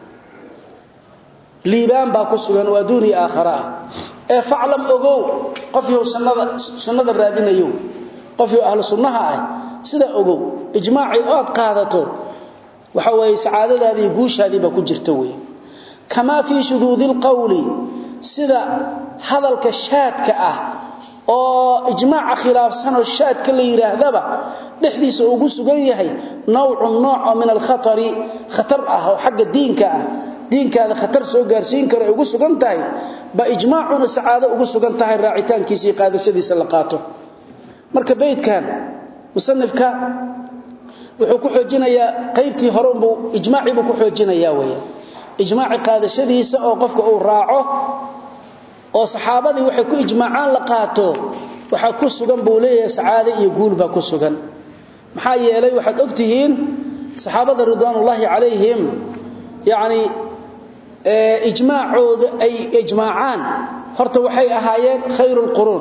ليبان با كسغا ودوني آخرى ee faclam ogow qof yow sunnada sunnada raadinayo qof yow ahlu sunnaha ah sida ogow ijmaaci ood qaadato waxa way saadadaadii guushaadii ba ku jirto way kama fi shududil qawli sida hadalka shaadka ah oo ijmaac khilaafsan oo shaadka la yiraahdaba dhixdiisa ugu sugan yahay nawcu nooc min al khatari khatar ah oo xagga diinka ah diinkaada khatar soo gaarsiin karo ugu sugan tahay ba ijmaacuna saada ugu sugan tahay raacitaankiisa qaadashadiisa la qaato marka beedkan musannifka wuxuu ku xoojinayaa qaybtii hore uu ijmaaci buu ku xoojinayaa weeye ijmaaci qaadashadiisa oo qofka uu raaco oo saxaabadii waxay ku ijmaacaan la qaato waxa ku sugan buu leeyahay sacaade iyo guul ba ku sugan maxaa yeelay waxaad ogtihiin saxaabada ridwaanullaahi calayhim yaani ee ijmaacooda ay ijmaacaan horta waxay ahaayeen khayrul quruun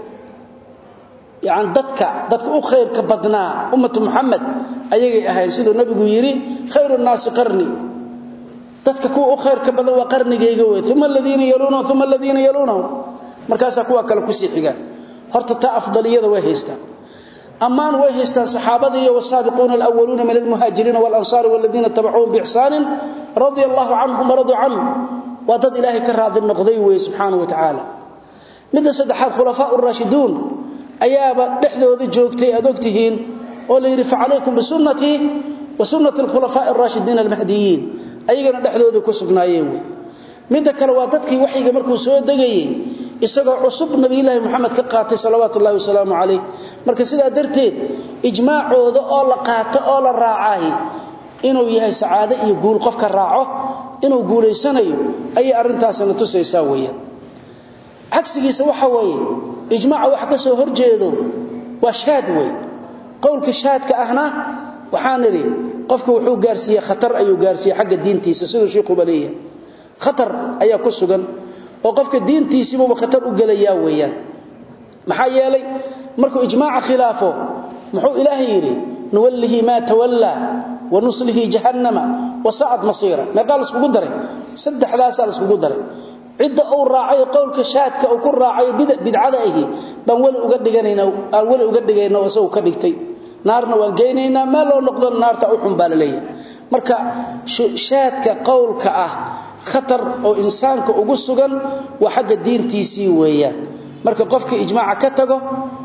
يعني dadka dadka u khayrka badnaa ummatu muhammad ayagay ahayn sidoo nabigu yiri khayrun naas qarni dadka ku u khayrka badan waa qarnigeyga way thumma alladina yaluna thumma alladina yaluna markaas kuwa kale ku sii xigaan horta ta afdaliyada way haystaan amaan way haystaan saxaabada iyo wasaabiquuna alawwaluna min almuhaajiriin wal ansar walladina tabi'uhum bi ihsan radiyallahu anhum radu anhu wa dad ilaahi ka raadi noqday way subhanahu wa ta'ala midda saddexaad khulafaa ar-rashidun ayaaba dhexdooda joogtay aad ogtihiin oo la yiri facalaykum bisunnati wa sunnati al-khulafaa ar-rashidin al-mahdiyyin ayagana dhexdooda ku sugnaayeen midda kale waa dadkii waxiga markuu soo dagayay isagoo cusub nabi ilaahi maxamed ka qaatay salawaatu ullaahi wasalaamu calayh marka sidaa darteed ijmaacooda oo la qaato oo la raacay inuu yahay sacaado iyo guul qofka raaco inuu guuleysanayo ayay arintaasna tusaysaa weeyaan cagsigiisa waxa weeye ijmaaca wax ka soo horjeedo waa shaad way qowlka shaadka ahna waxaan niri qofka wuxuu gaarsiiyay khatar ayuu gaarsiiyay xagga diintiisa sidoo sheekhu baleeya khatar ayaa ku sugan oo qofka diintiisiiba khatar u galayaa weeyaan maxaa yeelay markuu ijmaaca khilaafo muxuu ilaahay yiri nuwallihi ma tawalla wa nuslihi jahannama wa sa'at masira ma qaal isku daray saddexdaas isku daray cidda uu raacay qowlka shaadka uu ku raacay bidcada ahi baan wali uga dhiganayna aan wali uga dhigayna oo soo ka dhigtay naarna waan geynayna ma loo noqdo naarta u xun baalaleey marka shaadka qowlka ah khatar oo insaanka ugu sugan waa xagga diintiisii weeyaan marka qofka ijmaaca ka tago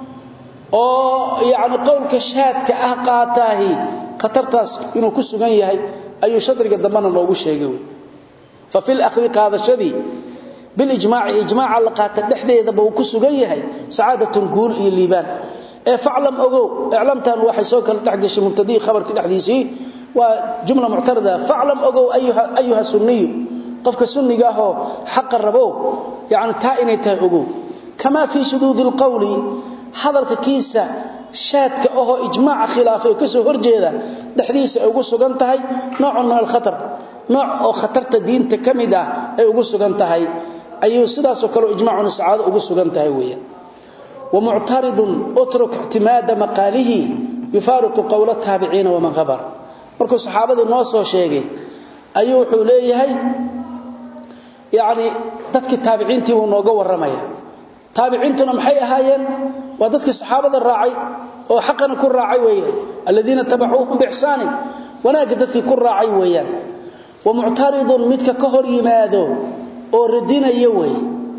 oo yaani qowlka shaadka ah qaataahi khatartaas inuu ku sugan yahay ayuu shadriga dambana loogu sheegay fa fil akhri qaadashadii بالاجماع اجماع لقات دخديده بو كسغان yahay saadatu guul iyo liibaan ee faclam ogow iclamtan waxay soo kala dhaxgashay mubtadii khabarka dhaxdiisii waa jumla mu'tarada faclam ogow ayuha ayuha sunniy qofka sunniga ah oo xaq rabo yaani taa inay tahay ogow kama fi shudud alqawl hadalka kiisa shaadka oo ijmaac khilaafay ka soo horjeeda dhaxdiisa ugu sugan tahay nooc min al-khatar nooc oo khatarta diinta kamid ah ay ugu sugan tahay ayuu sidaas oo kale ijmaacuna saacado ugu sugan tahay weeyaan wa mu'taridun utruk ihtimada maqalihi yufariqu qawla tabi'in wa man ghabar markuu saxaabadu noo soo sheegay ayuu wuxuu leeyahay yaani dadka tabi'intii uu nooga waramaya tabi'intuna maxay ahaayeen waa dadka saxaabada raacay oo xaqana ku raacay weeyaan alladina tabacuuhum biihsan wanaaga dadkii ku raacay weeyaan wa mu'taridun midka ka hor yimaado oo radinaya way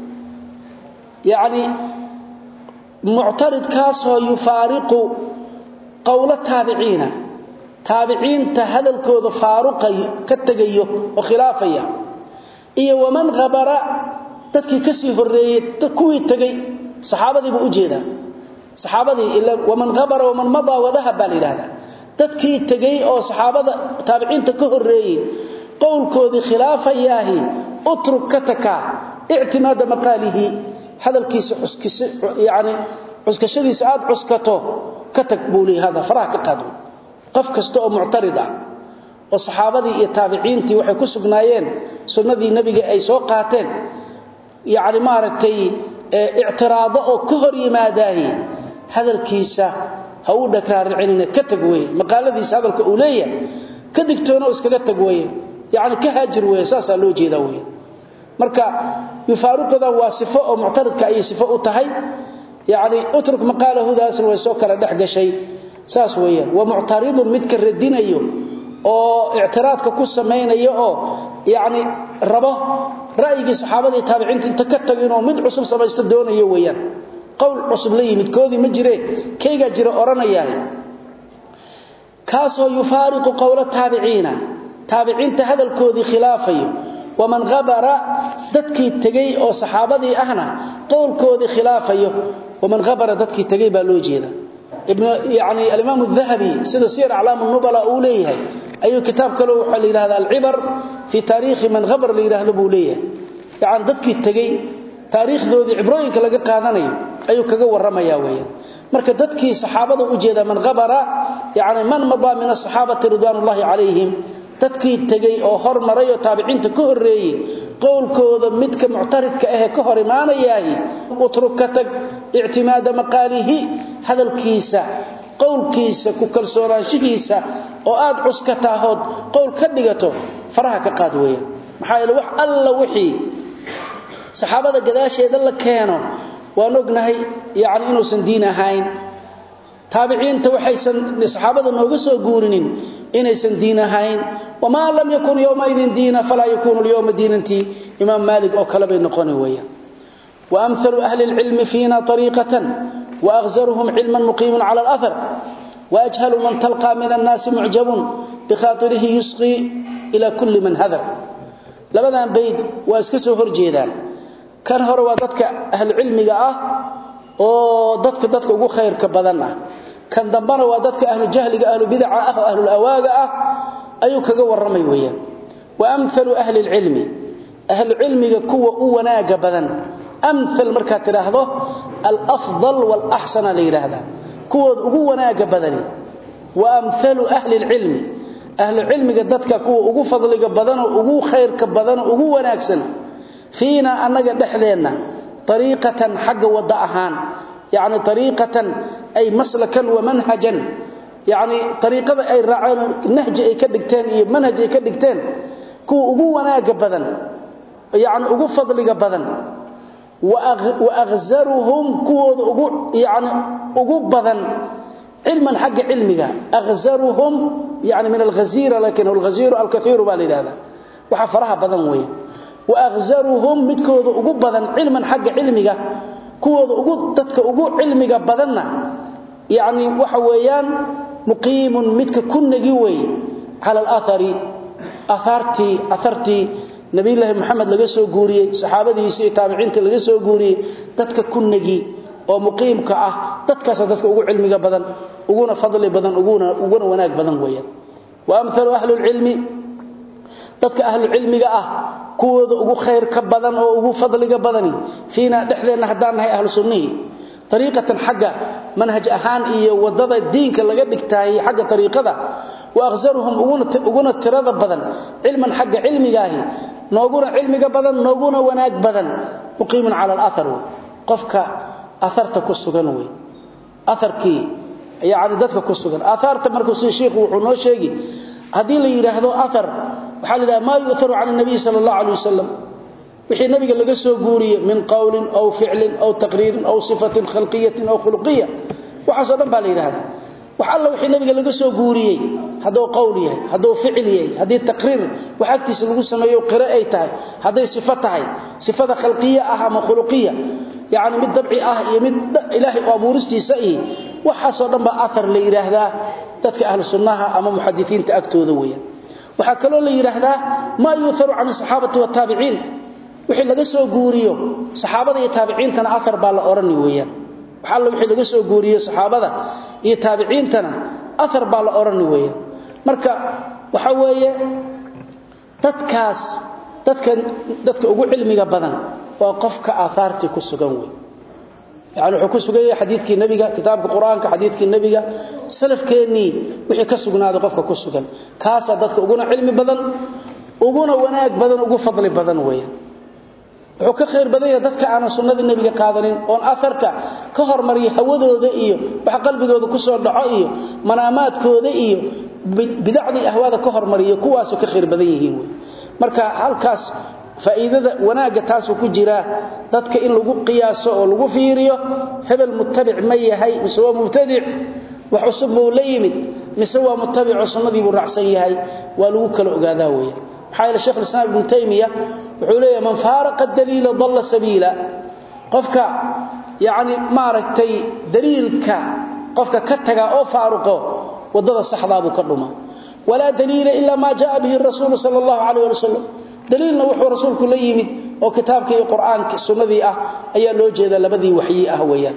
yaani mu'tarid kaas oo yufaariqu qawla tabi'ina tabi'inta hadalkooda faaruqay ka tagayo oo khilaafaya iyo waman ghabara dadkii ka sii horeeyay kuwii tagay saxaabadii buu u jeedaa saxaabadii ila waman ghabara waman mada wadaha bal ilaha dadkii tagay oo saxaabada taabiciinta ka horeeyay qowlkoodii khilaafayaahi utruk kataka i'timaada maqalihi hadalkiisa xuskisa yaani xuskashadiisa aad xuskato katak buuli hada faraha ka qaado qof kasta oo muctarid ah oo saxaabadii iyo taabiciintii waxay ku sugnaayeen sunnadii nabiga ay soo qaateen yaani maaragtay i'tiraado oo ka hor yimaadaahi hadalkiisa ha uu dhakraaricina ka tag weey maqaaladiisa hadalka uu leeyahay ka digtoono iskaga tag weey yaani ka haajir weey saasa loo jeedaa weey marka yufaaruqada waa sifo oo muctaridka ay sifo u tahay yaani utruk maqaalahu daas way soo kala dhex gashay saas weeyaan wa muctaridun mid ka radinayo oo i'tiraadka ku sameeynaya oo yaani rabo ra'yiga saxaabada taabiciinta inta ka tagin oo mid cusub samaysta doonayo weeyaan qowl cusub la yimid koodii ma jire kayga jira oranayaa kaasoo yufaariqu qowla taabiciina taabiciinta hadalkoodii khilaafayo waman ghabara dadkii tagay oo saxaabadii ahna qowlkoodii khilaafayo waman ghabara dadkii tagay baa loo jeeda ibn yaani al-imam adh-dhahabi sida sir a'lam an-nubala uu leeyahay ayuu kitaab kale waxa la yiraahdaa al-ibar fi taariikh man ghabar la yiraahdo buu leeyahay yaani dadkii tagay taariikhdoodii ibrooyinka laga qaadanayo ayuu kaga waramaya weeyaan marka dadkii saxaabada u jeeda man ghabara yaani man maba min as-sahabati ridwanullahi alayhim dadkii tagay oo hormaray oo taabiciinta ka horeeyay qowlkooda midka muctaridka ah ka hor imaanayaahi utruka tag i'timaada maqalihi hadalkiisa qowlkiisa ku kalsoonaanshihiisa oo aad cuskataahood qowl ka dhigato faraha ka qaad weeyaan maxaa yeelay wax alla wixii saxaabada gadaasheeda la keeno waan ognahay yaani inuusan diin ahayn taabiciinta waxaysan saxaabada nooga soo guurinin inaysan diin ahayn wama lam yakun yawma idin diina fala yakunu al-yawma diinanti imam malik oo kala bay noqon weeyaan wa amthalu ahli al-ilm fiina tariqatan wa aghzaruhum ilman muqiman ala al-athar wa ajhalu man talqa min an-nas mu'jabun bi khatirihi yusqi ila kulli man hadar labadan bayd waa iska soo horjeedaan kan hore waa dadka ahli ilmiga ah oo dadka dadka ugu khayrka badan ah kan dambana waa dadka ahlu jahliga ahlu bid'a ah oo ahlu awaaga ah ayuu kaga waramay weeyaan wa amthalu ahli ilmi ahlu ilmiga kuwa u wanaaga badan amthal marka tiraahdo al afdal wal ahsan la yiraahdaa kuwa ugu wanaaga badani wa amthalu ahli ilmi ahlu ilmiga dadka kuwa ugu fadliga badan oo ugu khayrka badan oo ugu wanaagsan fiina anaga dhexdeena طريقة حق ودأهان يعني طريقة أي مسلكا ومنهجا يعني طريقة أي راعين نهج أي كدقتين أي منهج أي كدقتين كو أقونا قبضا يعني أقو فضل قبضا وأغ وأغزرهم كو أقو يعني أقو بضا علما حق علمك أغزرهم يعني من الغزيرة لكن الغزير الكثير بالي هذا وحفرها بضا ويه واغزرهم midkooda ugu badan cilman xagga cilmiga kuwooda ugu dadka ugu cilmiga badanna yaani waxa weeyaan muqiimun midka kunnagi way ala al-athari atharti atharti nabi ilaahi maxamed laga soo guuriyay saxaabadiisa iyo taabiciinta laga soo guuriyay dadka kunnagi oo muqiimka ah dadkaas dadka ugu cilmiga badan uguna fadli badan uguna uguna wanaag badan weeyaan wa amthalu ahli al-ilmi dadka ahlu cilmiga ah kuwooda ugu khayr ka badan oo ugu fadliga badani fiina dhexdeena hadaan nahay ahlu sunnihi tariiqatan xagga manhaj ahaan iyo wadada diinka laga dhigtaay xagga tariiqada wa akhzaruhum uguna tirada badan cilman xagga cilmigaahi nooguna cilmiga badan nooguna wanaag badan muqiiman ala al-athar qofka atharta ku sugan way atharkii yaani dadka ku sugan atharta markuu si sheekhu wuxuu noo sheegi hadii la yiraahdo athar waxa la yiraahdaa ma yu'tharu 'ala an-nabi sallallahu alayhi wasallam wixii nabiga laga soo guuriyay min qawlin aw fi'lin aw taqriirin aw sifatin khalqiyatin aw khuluqiyya waxa soo dhan baa la yiraahdaa waxa alla wixii nabiga laga soo guuriyay hadoo qawl yahay hadoo ficil yahay hadii taqriir waxa agtiisa lagu sameeyo qira ay tahay haday sifo tahay sifada khalqiyya ah ama khuluqiyya yaani mid dabci ah iyo mid ilaahi abuuristiisa ah waxa soo dhan baa athar la yiraahdaa dadka ahlu sunnaha ama muhaddithiinta agtooda weeyaan waxa kaloo la yiraahdaa ma yuutharu an saxaabati wa tabi'in wixii laga soo guuriyo saxaabada iyo taabiciintana athar baa la oran weeyaan waxa la wixii laga soo guuriyo saxaabada iyo taabiciintana athar baa la orani weeyaan marka waxa weeye dadkaas dadka dadka ugu cilmiga badan waa qofka aahaarti ku sugan weey يعني wuxuu ku sugayay xadiidkii nabiga kitaabka quraanka xadiidkii nabiga salafkeeni wixii ka sugnaaday qofka ku sugan kaasa dadka uguna cilmi badan uguna wanaag badan ugu fadli badan weeyaan wuxuu ka khayr badan yahay dadka aan sunnada nabiga qaadanin oo afarka ka hormariyo hawadooda iyo wax qalbigooda ku soo dhaco iyo manaamaadkooda iyo bidacdi ahwaada ka hormariyo kuwaas ka khayr badan yihiin marka halkaas faa'iidada wanaaga taas ku jira dadka in lagu qiyaaso oo lagu fiiriyo hebel muttabic ma yahay mise waa mubtadic wax cusub buu la yimid mise waa muttabic sunnadii buu raacsan yahay waa lagu kala ogaadaa weeye maxaa yeelay sheekh islaam ibn taymiya wuxuu leeyahay man faaraqa daliila dalla sabiila qofka yaani maaragtay daliilka qofka ka taga oo faaruqo wadada saxda buu ka dhuma wala daliila illa ma jaa bihi rasuul sallallahu alayhi wa sallam daliilna wuxuu rasuulku la yimid oo kitaabka iyo quraanka sunnadii ah ayaa loo jeeda labadii waxyi ah weeyaan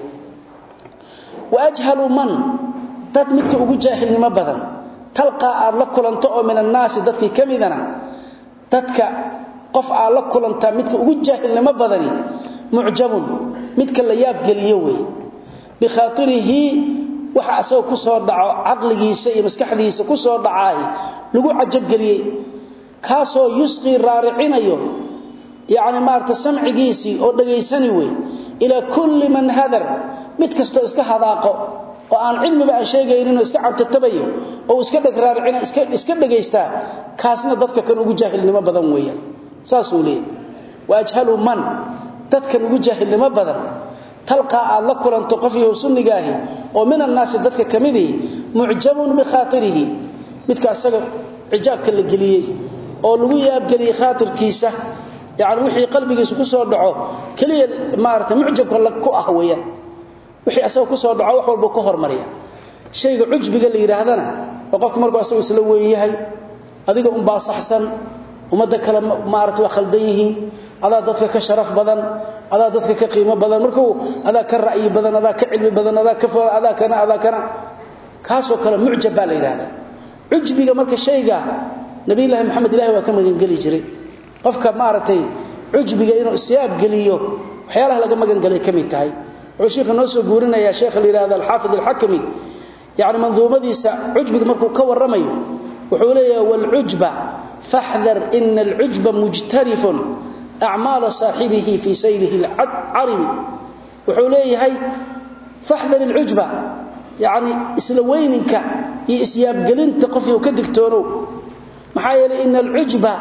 waajhalu man dad midka ugu jaahilnimo badan talqa aad la kulanto oo min annaas dadkii kamidana dadka qof aad la kulanta midka ugu jaahilnimo badani mucjabun midka la yaab galiyo weey bi khatirihi waxa asoo ku soo dhaco aqligiisa iyo maskaxdiisa ku soo dhacay lagu cajab galiyay kaasoo yusqi raaricinayo yaani maarta samcigiisi oo dhageysani way ila kulli man hadar mid kasto iska hadaaqo oo aan cilmiba aan sheegaynin oo iska cantatabayo oo iska dhag raaricina iska iska dhageysta kaasna dadka kan ugu jaahilnimo badan weeyaan saas uu leeyahay waajhalu man dadka ugu jaahilnimo badan talqa aad la kulanto qof iyo sunnigaahi oo min annaas dadka kamidii mu'jabun bi khatirihi midka asaga ijaabka la galiyay oo lagu yaab galiyay khaatirkiisa yaani wixii qalbigiisa ku soo dhaco kaliya maarta mucjabka la ku ah weeyaan wixii asaga ku soo dhaco wax walba ku hormariya shayga ujbiga la yiraahdana oo qofku markuu asagu isla weyn yahay adiga un baa saxsan umada kale maarta waa khaldan yihiin adaa dadka ka sharaf badan adaa dadka ka qiimo badan markuu adaa ka ra'yi badan adaa ka cilmi badan adaa ka faa adaa kana adaa kana kaasoo kale mucjab baa la yiraahdaa ujbiga marka shayga nabi ilaahi maxamed ilaahi waa ka magan gali jiray qofka maartay ujbiga inuu siyaab galiyo waxyaalaha laga magan galay kamid tahay wuxuu sheekhu noo soo guurinaya sheekh la yiraahdo al-hafiz al-hakimi yaani manzuumadiisa ujbiga markuu ka waramayo wuxuu leeyahay wal ujba fahdhar in al-ujba mujtarifun a'mal sahibihi fi sayrihi al-arim wuxuu leeyahay fahdhar al-ujba yaani isla weyninka iyo isyaab galinta qofku ka digtoono maxaa yeelay in al-ujba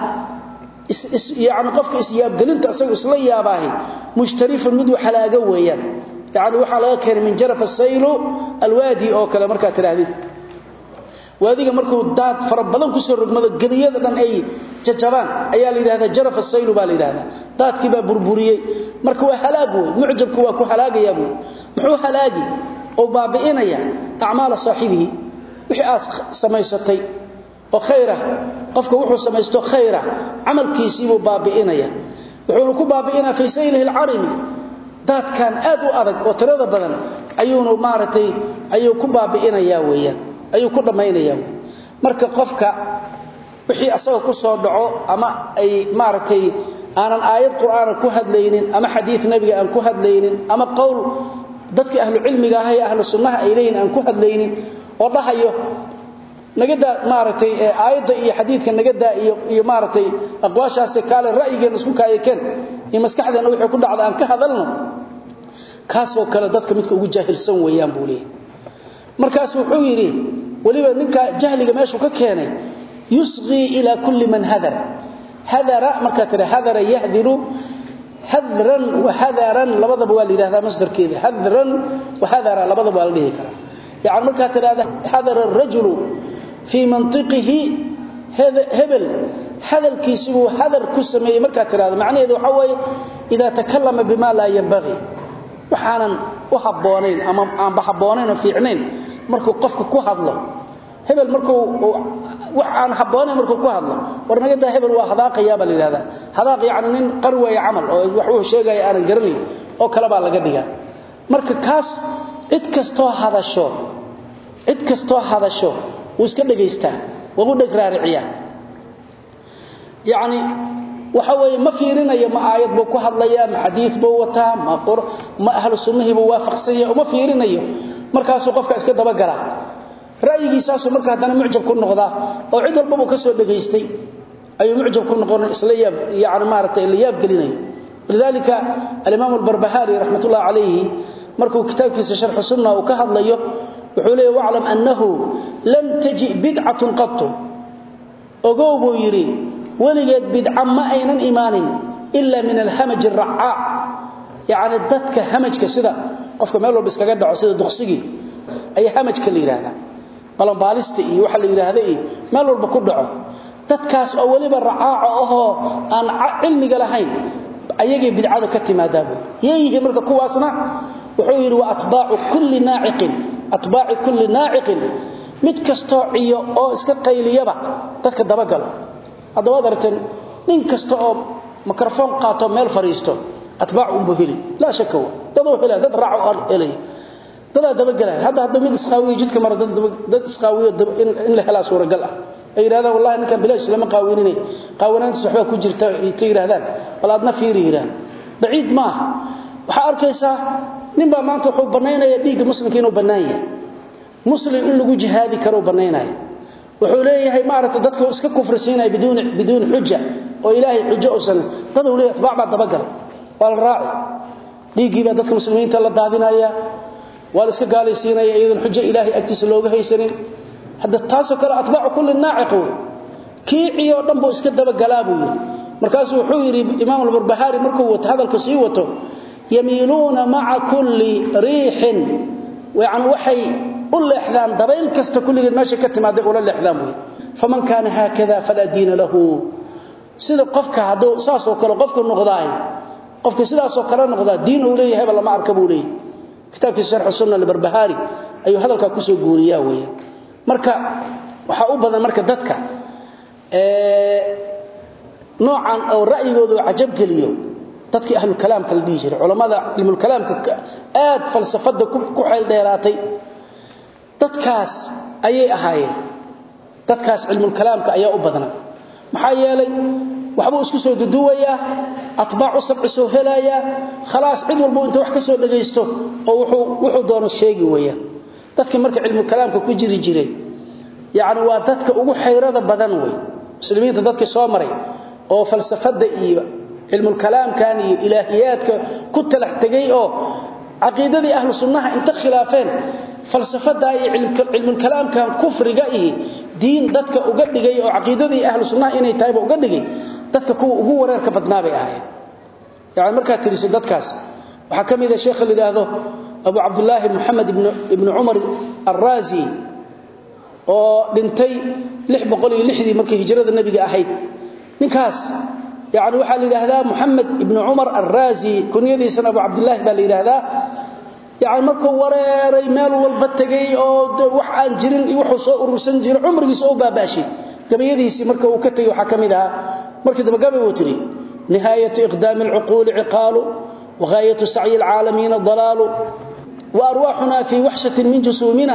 yaani qofka isyaab galinta asagu isla yaabahay mushtarifun mid halaaga weeyaan yaani waxa laga keenay min jaraf as-sayl al-wadi oo kale marka tiraahdi waadiga markuu daad fara badan ku soo rogmado galiyada dhan ay jajabaan ayaa la yiraahdaa jaraf as-sayl baa la yiraahdaa daadkii baa burburiyay marka waa halaag weey mucjabku waa ku halaagaya buu muxuu halaagi oo baabiinaya a'maal saahibihi wixii aad samaysatay oo khayra qofka wuxuu samaysto khayra amalkiisii buu baabiinaya wuxuu ku baabiinaa fi saylihi al-arimi dadkan aad u adag oo tirada badan ayuunu maartay ayuu ku baabiinaya weeyaan ayuu ku dhameynaya marka qofka wixii asaga ku soo dhaco ama ay maartay aanan aayad quraan ku hadlaynin ama xadiis nabiga aan ku hadlaynin ama qowl dadka ahlu cilmiga ah iyo ahlu sunnaha ay leeyihiin aan ku hadlaynin oo dhahayo nagada maartay aayada iyo xadiidka nagada iyo iyo maartay aqwaashaas kale ra'yigeena isku kaayeen in maskaxdeena wixii ku dhacda aan ka hadalno kaasoo kale dadka midka ugu jaahilsan weeyaan buu leeyahay markaas wuxuu yiri waliba ninka jahliga meeshu ka keenay yusqi ila kulli man hadar hadara marka tira hadara yahdiru hadran wa hadaran labadaba waa leeyahay masdarkeeda hadran wa hadara labadaba waa leeyahay يعني marka tiraada hadar ar-rajul fi mantiqihi hebel hadalkiisu hadar ku sameeyay marka tiraada macnaheedu waxa weeye ida takallama bima la yanbaghi waxaanan u haboonayn ama aan bahaboonayn fiicnayn markuu qofku ku hadlo hebel markuu waxaan haboonayn markuu ku hadlo warnagada hebel waa hadaaqaya bal ilaada hadaaq yaani nin qarway amal oo wax uu sheegay aan garanay oo kala baa laga dhigaa marka kaas cid kasto hadasho cid kastoo hadasho wuu iska dhegaystaa waa u dheg raariciyaa yacni waxa weeye ma fiirinayo ma aayad buu ku hadlayaa ma xadiid buu wataa ma qur ma ahlu sunnihii buu waafaqsan yahay uma fiirinayo markaasuu qofka iska dabagalaa ra'yigiisaasuu marka haddana mucjab ku noqdaa oo cid walbaba ka soo dhegaystay ayuu mucjab ku noqon isla yaab yani maaragtay la yaab gelinayo lidalika alimaam albarbahari raxmat ullahi calayhi markuu kitaabkiisa sharxu sunna uu ka hadlayo wuxuu leeyahy waclam annahu lam taji bidcatun qatu ogow buu yidhi weligeed bidca ma aynan imaanin ila min alhamaj aracaac yacni dadka hamajka sida qofka meel walba iskaga dhaco sida duqsigii ayaa hamajka la yidhaahdaa balanbaalista iyo waxa la yidhaahda iyo meel walba ku dhaco dadkaas oo weliba racaaco ahoo aan cilmiga lahayn ayagay bidcada ka timaadaa buu yeeyihiin marka kuwaasna wuxuu yidhi wa atbaacu kulli naaciqin atbaaci kulli naaciqin mid kastoo ciyo oo iska qayliyaba dadka dabagalo haddaba ad aragteen nin kasta oo mikrofon qaato meel fadhiisto atbaac unbuu heli laa shaka wa daduu helaya dad raaco helaya dadaa dabagelaya hadda hadduu mid isqaawiyo jidka mara dad isqaawiyo in la helaa suuragal ah ay yidhahdaan wallahi ninkan bilaash lama qaawinine qaawanaantiis waxbaa ku jirta ta yidhahdaan bal aadna fiiri yidhahan baciid maaha waxaa arkaysaa ninbaa maanta wuxuu bannaynaya dhiigga muslimka inuu bannaan yahay muslim in lagu jihaadi karo bannaynaya wuxuu leeyahay maaragtay dadka iska kufrisiinaya biduuni biduuni xuja oo ilaahay xujo uusan dad uu leeyahay atbaac baa dabagal waa la raaci dhiiggii baa dadka muslimiinta la daadinaya waa la iska gaalaysiinaya iyadan xujo ilaahay agtiisa looga haysanin hadda taasoo kale atbaacu kulli naaciq wey kiiciyo dhan buu iska dabagalaa buu yidhi markaasuu wuxuu yidhi imaam albarbahaari markuu wato hadalku sii wato yamiiluuna maca kulli riixin yani waxay u leexdaan dabayl kasta kulligeed meesha ka timaaday ula leexdaan buy faman kaana haakada falaa diina lahu sida qofka hadduu saasoo kale qofku noqdaay qofka sidaasoo kale noqdaa diin uu leeyahayba lama arka buu leeyahy kitaabkiisa sharxu sunna albarbahaari ayuu hadalkaa kusoo guuriyaa weeye marka waxaa u badan marka dadka noocan oo ra'yigooda uu cajab geliyo dadkii ahlulkalaamka la dhihi jiray culammada cilmulkalaamka aad falsafadda ku xeel dheeraatay dadkaas ayay ahaayeen dadkaas cilmulkalaamka ayaa u badnaa maxaa yeelay waxbuu isku soo duduwayaa atbaacu sabci soo helayaa khalaas cid walbuu inta wax ka soo dhagaysto oo wuxuu doono sheegi weeyaan dadkii marka cilmulkalaamka ku jiri jiray yacni waa dadka ugu xayrada badan wey muslimiinta dadkii soo maray oo falsafadda iyo cilmulkalaamkan iyo ilaahiyaadka ku talax tegay oo caqiidadii ahlu sunnaha inta khilaafeen falsafadaa iyo cilmulkalaamkan kufriga ihi diin dadka uga dhigay oo caqiidadii ahlu sunnaha inay tahayba uga dhigay dadka kuwa ugu wareerka badnaa bay ahaayeen yani markaad tiriso dadkaas waxaa ka mid a sheekha la yidhaahdo abu cabdulaahi moxamed ibnu cumar alraazi oo dhintay dii markii hijrada nebiga ahayd ninkaas yani waxaa la yidhaahdaa moxamed ibnu cumar alraazi kunyadiisana abu cabdulaahi baa la yidhaahdaa yani markuu wareeray meel walba tegay oo wax aan jirin iyo wuxuu soo urursan jiray cumrigiisa oo baabaashay gabayadiisii marka uu ka tegey waxaa ka mid ahaa markii dambe gabay uu tidhi nihaayatu iqdaami alcuquuli ciqaalu wagaayatu sacyi alcaalamiina dalaalu waarwaaxuna fii waxshatin min jusuumina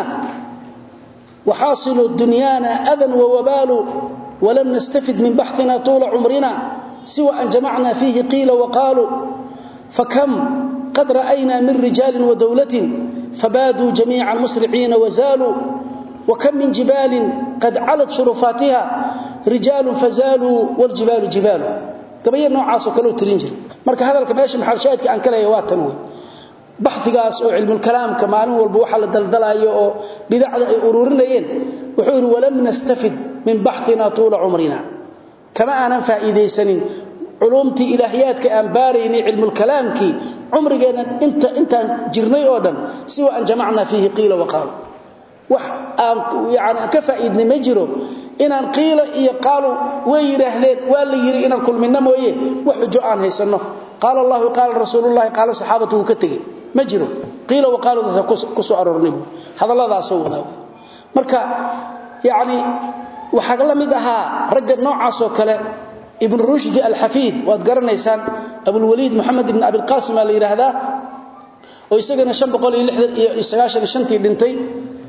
وxاaصل دuنياna أdى ووbاl وlm نstفid min baxثina طuuلa cمrina siوى أn جamعna فيhi قيila وqاalوا فkم qad رأyna min رiجاaل وdwلة فbاdوا جaميiعا مسرعيina وزاalوا وkم min جiباaل qad calت شhuرفاaتiha رiجاaل فزاalوا والجiباaل جiباaل gabaya noocaasoo kaleo tirin jira marka hadalka meesha maxalshaahidka aan ka leeya waa tan wey baxigaas oo cilmulkalaamka maalin walba waxa la daldalaayo oo bidacda ay ururinayeen wuxuu yidhi walam nastafid min baxina tuula cumrina kama aanan faa'iidaysanin culumtii ilaahiyaadka aan baaraynay cilmulkalaamkii cumrigeenna intaan jirnay oo dhan siwa an jamacnaa fiihi qiila waqaalu wax aan yani aan ka faa'iidnay ma jiro inaan qiila iyo qaalu way yidhaahdeen waa la yidhi inaan kulminno mooye wax xujo aan haysanno qaala allahu qaala rasuulullahi qaala saxaabatu wuu ka tegey ma jiro qiila waqaaladaasa ku soo aroornay buu hadalladaasoo wadaa marka yacni waxaa la mid ahaa ragga noocaasoo kale ibnu rushdi alxafiid waad garanaysaan abulwaliid moxamed ibn abilqaasim aa la yidhaahdaa oo isagana tii dhintay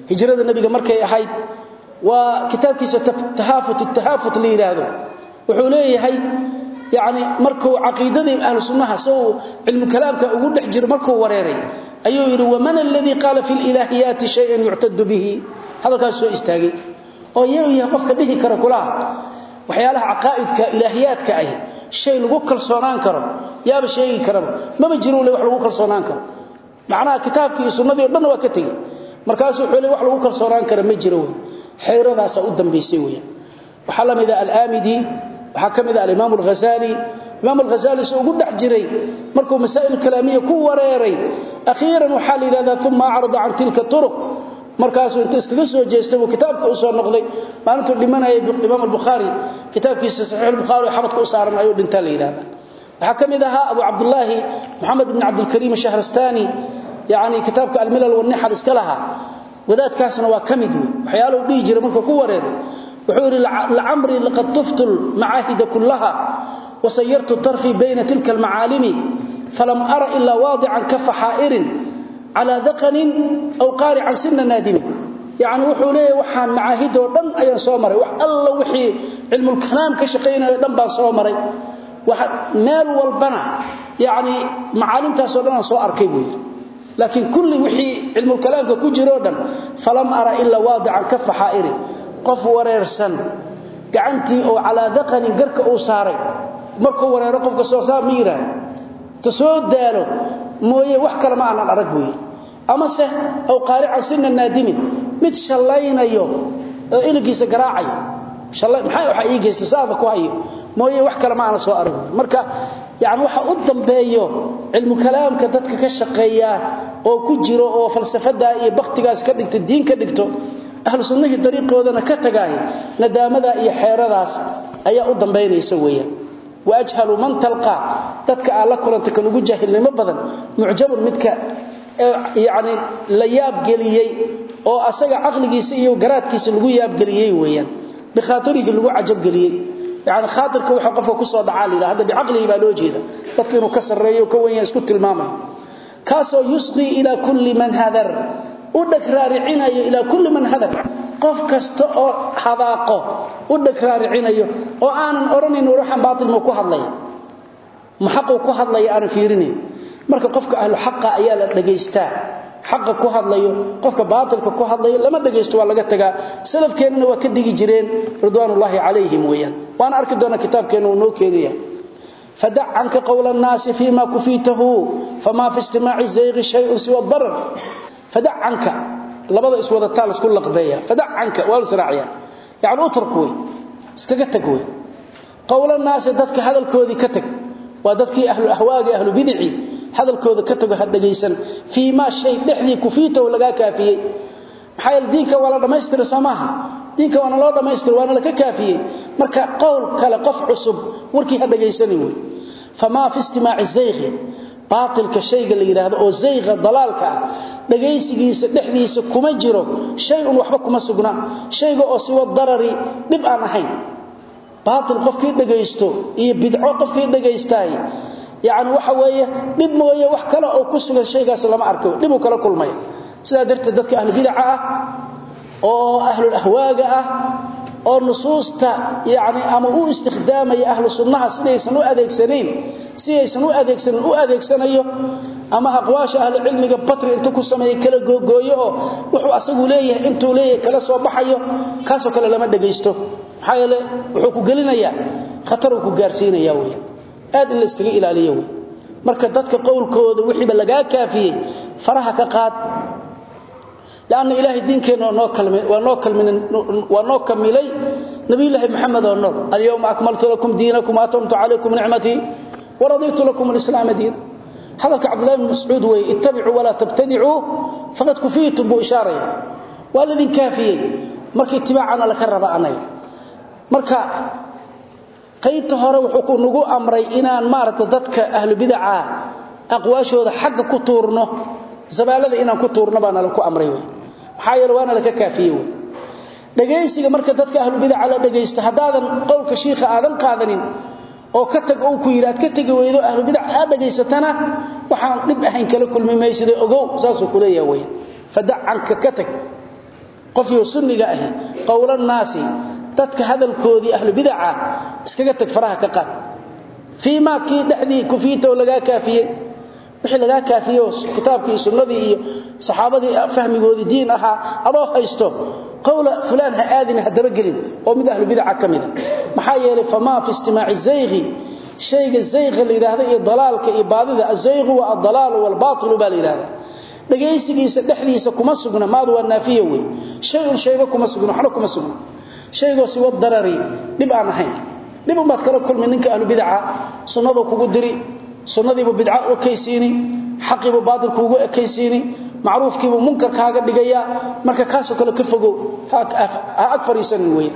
hijrada nabiga markay ahayd waa kitaabkiisa tahaafut tahaafut la yiraahdo wuxuu leeyahay yaani markuu aqeedadii ahlu sunnaha soo ilmu kalaamka ugu dhex jiro markuu wareeray ayuu yiri waman alladhi qala fil ilahiyat shay'an yu'tad bihi hadalkaas soo istaagay oo yahay qofka dhihi kara kulaha waxyaalaha aqaaidka ilaahiyaadka ah shay lagu kalsoonaan karo yaaba sheegi karaba maba jiro wax lagu kalsoonaan karo macnaha kitaabkii sunnadii oo dhan waa ka tagay markaas wuxuu leeyahay wax lagu kalsoonaan karo ma jiro xeyradaas u dambeysay weeyaan waxa la mid ah al-amidi waxa kamid ah al-imam al-ghazali imam al-ghazali soo ugu dhax jiray markuu masaa'il kalaamiye ku wareeray akhiran waxa la yiraahdaa thumma arada an tilka turuq markaasuu inta iskaga soo jeestay uu kitaabka u soo noqday maalintuu dhimanayay imam al-bukhari kitaabkiisa sahih al-bukhari xabadka u saaran ayuu dhintaa la yiraahdaa waxa kamid aha abu abdullah muhammad ibn abd al-karim shahrastani yaani kitaabka al-milal wan-nihal iska laha wadaadkaasna waa kamid waxyaalo dhigi jiray markuu ku wareeray wuxuu yiri la'amri laqad tuftul ma'ahid kullaha وسيرت طرفي بين تلك المعالم فلم أرى إلا واضعا كف حائر على ذقن أو قارعا سن نادم يعني وحو ليه وحان معاهده ودن أيان سومري وح الله وحي علم الكلام كشقينا ودن بان سومري مال والبنى يعني معالم تاسودنا سو أركي لكن كل وحي علم الكلام كجرو ودن فلم أرى إلا واضعا كف حائر قف وريرسن gacantii oo ala daqani garka uu saaray markuu wareero qofka soo saar miira tasoo daalo mooye wax kale ma aanan arag buuyi ama se aw qaarica sinna naadimin mid shallaynayo oo ilgiisa garaacayo shallay maxay waxa ii geystay saada ku hayo mooye wax kale ma aanan soo arag marka yaani waxa u dambeeyo cilmu kalaamka dadka ka shaqeeya oo ku jiro oo falsafada iyo baqtigaas ka dhigta diin ka dhigto ahlu sunnahi dariiqoodana ka tagaay nadaamada iyo xeeradaas ayaa u dambeynaysa weeyaan waajhalu man talqa dadka ala kulanta kan ugu jahilnimo badan mu'jabun midka yaani la yaab galiyay oo asaga aqligiisa iyo garaadkiisa lagu yaab galiyay weeyaan bi khaatirihi lagu ajab galiyay yaani khaatirka waxa qofka ku soo dhacaa leeyahay hada bi aqlihi baa loo jeeda dadka inuu ka sareeyo ka weyn isku tilmaamay kaasoo yusqi ila kulli man hadar u dhagraaricinayo ila kulli man hadar qof kasta oo hadaaqo u dhagraaricinayo oo aanan oranin ruuxan baatil ma ku hadlay maxaqo ku hadlay aan fiirinin marka qofka ahlu xaqa ayaa la dhageystaa xaqa ku hadlayo qofka baatilka ku hadlayo lama dhageysto waa laga tagaa salafkeenana waa ka digi jireen ridwaanullaahi calayhim weeyaan waan arki doona kitaabkeena uu noo keenaya فدع عنك قول الناس فيما كفيته فما في استماع الزيغ شيء سوى الضرر فدع عنك لبدا اسودا تال اسكو لقبيا فدع عنك والسراعيا يعني اتركوي اسكغا تغوي قول الناس ددك هدلكودي كتغ وددكي اهل الاهواء اهل بدعي هدلكودا كتغ هدغيسن فيما شيء دخلي كفيته لغا كافيي maxay diinka wala dhameystir samaha diinka wana loo dhameystir waana la ka kaafiyay marka qowl kale qof cusub warkii hadageysanin way fama fi istimaa'i zayg baatilka shayga la yiraahdo oo zayga dalaalka dhageysigiisa dhexdiisa kuma jiro shay un waxba kuma sugna shayga oo si wad darari dib aan ahayn baatil qofkii dhageysto iyo bidco qofkii dhageystay yaani waxa weeye dib mooye wax kale oo ku sugan shaygaas lama arko dib uu kala kulmay sida darteed dadka ahlu bidca ah oo ahlu ahwaaga ah oo nusuusta yaani ama uu istikhdaamay ahlu sunnaha sidaysan u adeegsaneen sidaysan u adeegsanin u adeegsanayo ama aqwaasha ahlu cilmiga batri inta ku sameeyay kala googooyo oo wuxuu asagu leeyahay intuu leeyahay kala soo baxayo kaasoo kale lama dhageysto maxaa yeelay wuxuu ku gelinayaa khatar uu ku gaarsiinaya weeye aad in la iskaga ilaaliyo weeye marka dadka qowlkooda wixiiba laga kaafiyay faraha ka qaad لأن إلهي دين كان ونو كملي نبي الله محمد ونور اليوم أكملت لكم دينكم وأتمت عليكم نعمتي ورضيت لكم الإسلام دين هذا عبد الله بن مسعود اتبعوا ولا تبتدعوا فقد كفيتم بإشارة والذي كافي مرك اتباعنا لك الربا مرك qaybta hore wuxuu ku nagu amray inaan maaragta dadka ahlu bid'a aqwaashooda xagga ku tuurno zabaalada inaan ku tuurno baan la ku amray way maxaa yeelay waana la ka kaafiyay way dhageysiga marka dadka ahlu bid'a la dhageysto hadaadan qowlka sheekha aadan qaadanin oo ka tag oo ku yiraad ka tagi weydo ahlu bid'a aad dhageysatana waxaan dib ahayn kala kulmi maysid ogow saas uu kuleeyahay way fadac anka ka tag qofyo sunniga ahi qowlan naasi dadka hadalkoodii ahlu bid'a iskaga tag faraha ka qaad fiima kii dhaxdii kufiito laga kaafiyay wixii laga kaafiyo kitaabkii sunnadii iyo saxaabadii fahmigoodii diin ahaa adoo haysto qowla fulan ha aadin hadaba gelin oo mid ahlu bid'a kamida maxaa yeelay fama fi istimaa'i zaygi shayga zayga la yiraahdo iyo dalaalka iyo baadida azaygu waa ad-dalal wal batil baa la yiraahdo dhageysigiisa dhexdiisa kuma sugna maadu waa naafiye wey shay un shayga kuma sugna waxna kuma sugna shaygoo si wad darari dib aan ahayn dib umaad kala kulmi ninka ahlu bid'a sunnadu kugu diri sunnadiibu bid'a u kaysiini xaqiibu baadil kugu ekaysiini macruufkiibu munkar kaaga dhigaya marka kaasoo kale ka fogow ha ag fariisan weey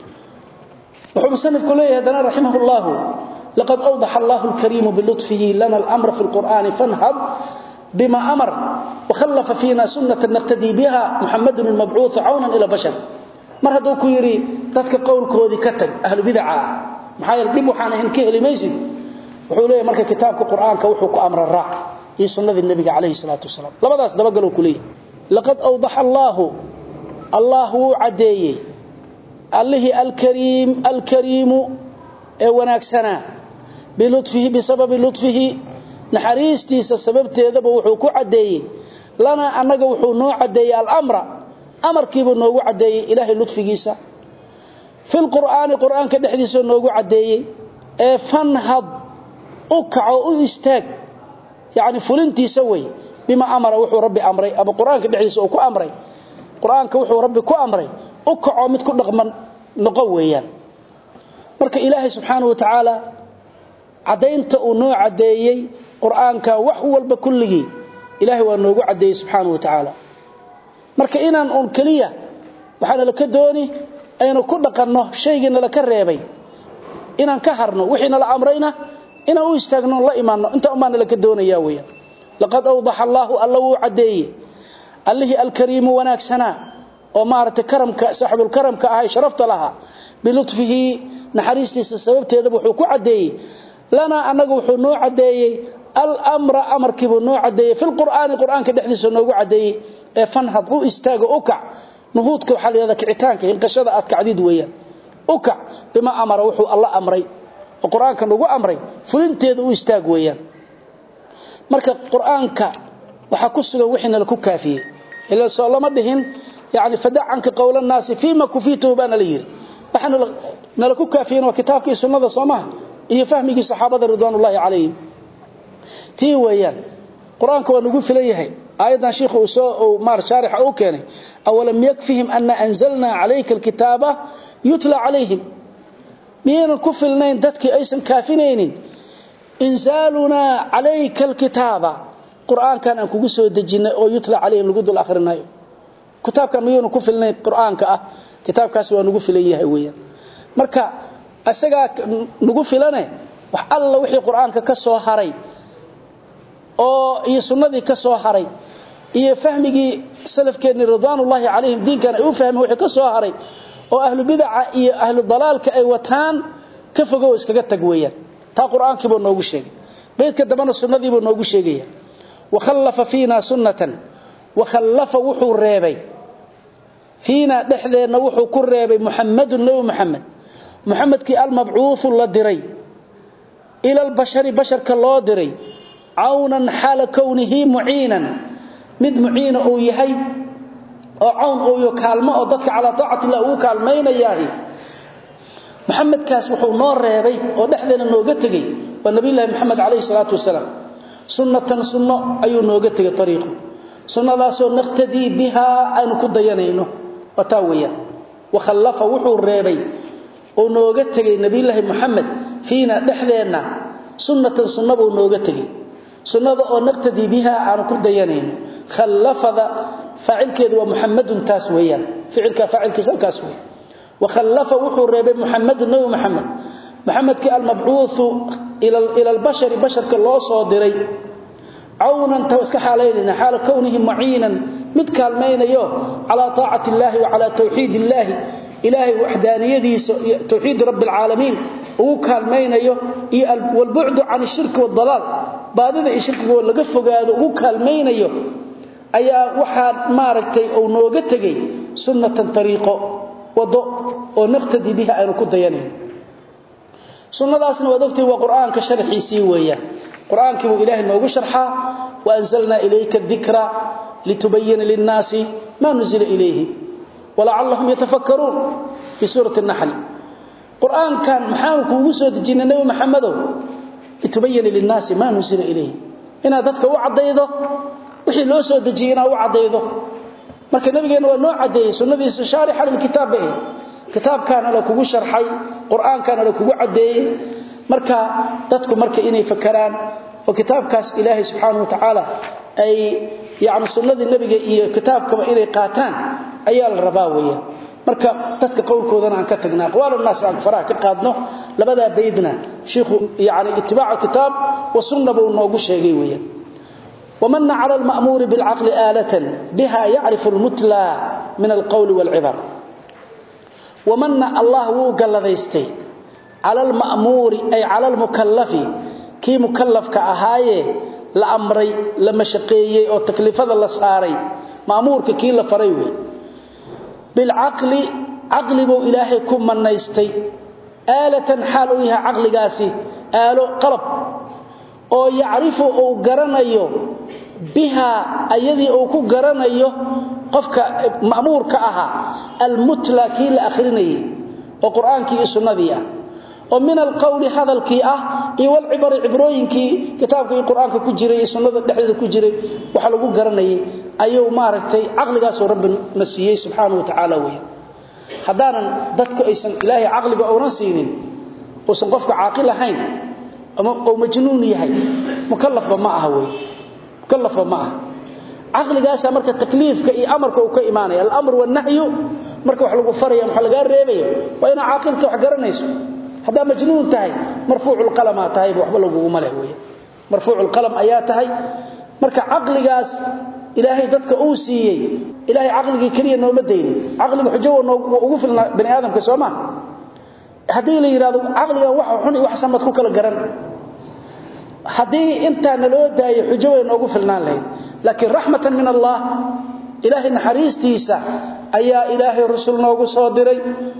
wuxuu musanifku leeyahay dana rahimahullahu laqad awdaha Allahu al-karim bi lutfihi lana al-amra fi al-Qur'an fanhad bima amar wa khallafa fina sunnatan naqtadi biha Muhammadun al-mab'uuth 'awnan ila bashar mar haduu ku yiri dadka qowlkoodii ka tag ahlu bid'a maxaa yeelay dib waxaan ahayn ka helimaysid wuxuu leeyahay marka kitaabka quraanka wuxuu ku amra raac iyo sunnada nabiga kaleey salaatu wasalaam labadaas daba galo kulay laqad awdaha allah allah adeeyay allahi alkareem alkareem ee wanaagsana bilutfihi bisababi lutfihi naxariistiisa sababteedaba wuxuu ku cadeeyay lana anaga wuxuu noo cadeeyay al-amra amarkiiba noogu cadeeyay ilaahay lutfigiisa fil qur'aani qur'aanka dhexdiisa noogu cadeeyay ee fanhad u kaco u istaag yaani fulintiisa way bima amara wuxuu rabbi amray aba quraanka dhexdiisa uu ku amray quraanka wuxuu rabbi ku amray u kaco mid ku dhaqman noqo weeyaan marka ilaahay subxaanahu wa ta'ala cadaynta uu noo cadeeyay quraanka wax walba kulligi ilaahay waa noogu cadeeyay subxaanahu wa ta'ala marka inaan on kaliya waxaan la ka dooni aynu ku dhaqanno shaygiina la ka reebay inaan ka harno wixiina la amrayna inaan u istaagno la imaanno inta umaana la ka doonaya weeyaan laqad awdaha Allahu allahu adeey allahi alkareem wanaagsana oo maarta karamka saaxibul karamka ahay sharafta laha bilutfihi naxariistiisa sababteeda wuxuu ku cadeeyay lana anagu wuxuu noo cadeeyay al-amra amarkiibu noo cadeeyay fil qur'aani qur'aanka dhexdiisa noogu cadeeyay ee fanhad u istaago u kac nuhuudka waxa la yiraahdaa kicitaanka inqashada aad kacdid weeyaan u kac bima amara wuxuu Allah amray oo quraanka nagu amray fulinteeda u istaag weeyaan marka quraanka waxa ku sugan wixina la ku kaafiyay ila soo lama dhihin yaani fadacanka qowlan naasi fiima kufitu bana la yiri waxana nala ku kaafiyeen waa kitaabkii sunnada Soomaha iyo fahmigii saxaabada ridwanullaahi calayhim tii weeyaan quraanka waa nagu filan yahay aayadan sheekhu uu soo maar sharix oo keenay awalam yakfihim anna anzalna alayka alkitaba yutla alayhim miyana ku filnayn dadkii aysan kaafinaynin inzaluna alayka alkitaba quraankan aan kugu soo dejinay oo yutla alayhim lagu dul akhrinayo kitaabkan miyana ku filnayn quraanka ah kitaabkaas waa nagu filan yahay weeyaan marka asaga nagu filane wax alla wixii quraanka ka soo haray oo iyo sunnadii ka soo haray iyo fahmigii salafkeena ridwaanullaahi calayhim diinkan ay u fahmeen wixii ka soo haray oo ahlu bid'a iyo ahlu dalaalka ay wataan ka fogow iskaga tag weeyaan taa quraankii buu noogu sheegay beedka dabana sunnadii buu noogu sheegaya wa khallafa fiina sunnatan wa khallafa wuxuu reebay fiina dhexdeena wuxuu ku reebay muhammadun nabi muhammad muhammadkii al-mab'uuth la diray ila al-bashari basharka loo diray عونا حال كونه معينا مد معين او يحي او عون او يكالمه او ددك على طاعه الله او كالمينياه محمد كاس wuxuu noo reebay oo dhaxdeena nooga tagay waa nabi ilaahay maxamed kaleey salaatu wasalaam sunnatan sunno ayuu nooga tagay tariiqo sunnadaas oo naqtadi biha aynu ku dayanayno wata weeyaan wa khallafa wuxuu reebay oo nooga tagay nabi ilaahay maxamed fiina dhaxdeena sunnatan sunnabuu nooga tagay sunnada oo naqtadi biha aan ku dayanayno khallafada faa'ilkeedu waa muhammadun taas weeyaan ficilka faa'ilkiisa kaas weey wa khallafa wuxuu reebay muhammad nabi muhammad muhammadki al-mab'uuth ila ila al-bashar basharka loo soo diray awnan tawaska xaaleynina xaal kawnihi mu'inan mid kaalmaynayo ala taa'ati illahi wa ala tawhid illahi ilahi wahdaniyadiisa tawhid rabbil alamin uu kaalmaynayo iyo wal bu'd 'an ash-shirk wad dalal baadida iyo shirkiga laga fogaado ugu kaalmaynayo ayaa waxaa maaragtay uu nooga tegay sunnatan tariiqo wado oo naqtadi biha aynu ku dayanayn sunnadaasna waad ogtay waa qur-aanka sharxiisii weeyaan qur-aankii buu ilaahay noogu sharxaa wa anzalnaa ilayka dikra litubayina linnaasi maa nuzila ilayhim walacallahum yatafakkaruun fii suurati naxl qur-aankan maxaanu kuugu soo dejinay nebi maxamedow litubayina linnaasi maa nuzila ilayhim inaad dadka u caddaydo wixii loo soo dejiyey inaad u caddaydo marka nabigeenna waa noo caddeeyey sunnadiisa shaarixa lilkitaab bay kitaabkaana la kugu sharxay qur-aankaana la kugu caddeeyey marka dadku marka inay fakaraan oo kitaabkaas ilaahay subxaanahu wa tacaala ay yacni sunnadii nebiga iyo kitaabkaba inay qaataan ayaa la rabaa weeyaan marka dadka qowlkoodana aan ka tagna aqwaalu naas aan faraha ka qaadno labadaa baydna shiikhu yani itibaacu kitaab wa sunna buu noogu sheegay weeyaan ومن على المأمور بالعقل آلة بها يعرف المتلى من القول والعبر ومن الله وقال ذيستي على المأمور أي على المكلف كي مكلف كأهاية لأمري لما شقيي أو تكلفة الله ساري مأمور كي لفريوي بالعقل عقل بو إلهي كم من نيستي آلة حالوها عقل قاسي آلو قلب oo yacrifu uu garanayo biha ayadii uu ku garanayo qofka ma'muurka ahaa almutla kii la akhrinayay oo qur-aankii iyo sunnadii ah oo min alqowli hadalkii ah iyo walcibari cibrooyinkii kitaabka iyo qur-aanka ku jiray iyo sunnada dhexdeeda ku jiray waxa lagu garanayay ayuu maaragtay caqligaasoo rabbi na siiyey subxaanahu wa tacaala weya haddaanan dadku aysan ilaahay caqliga uunan siinin uusan qofka caaqil ahayn oo majnuun yahay mukallafba ma aha way mukallafba ma aha aqligaasa marka takliifka iyo amarka uu ka iimaanay al-amr wa nahyu marka wax lagu faraya waxa laga reebayo waa ina aqilta wax garanayso hada majnuun tahay marfuucul qalam tahay waxba lagu malay way marfuucul qalam ayaa tahay marka aqligaas ilaahay dadka uu siiyay ilaahay aqligii kaliya nooma deeyay aqliga xujo ugu filna bani aadamka Soomaa hadii la yiraahdo aqliga wax xun iyo wax samad ku kala garan hadii inta naloo daayo xujo weyn ugu filnaan lahayd laakiin rahmatan min Allah ilaahi naxariistiisa ayaa ilaahi rasuul noogu soo diray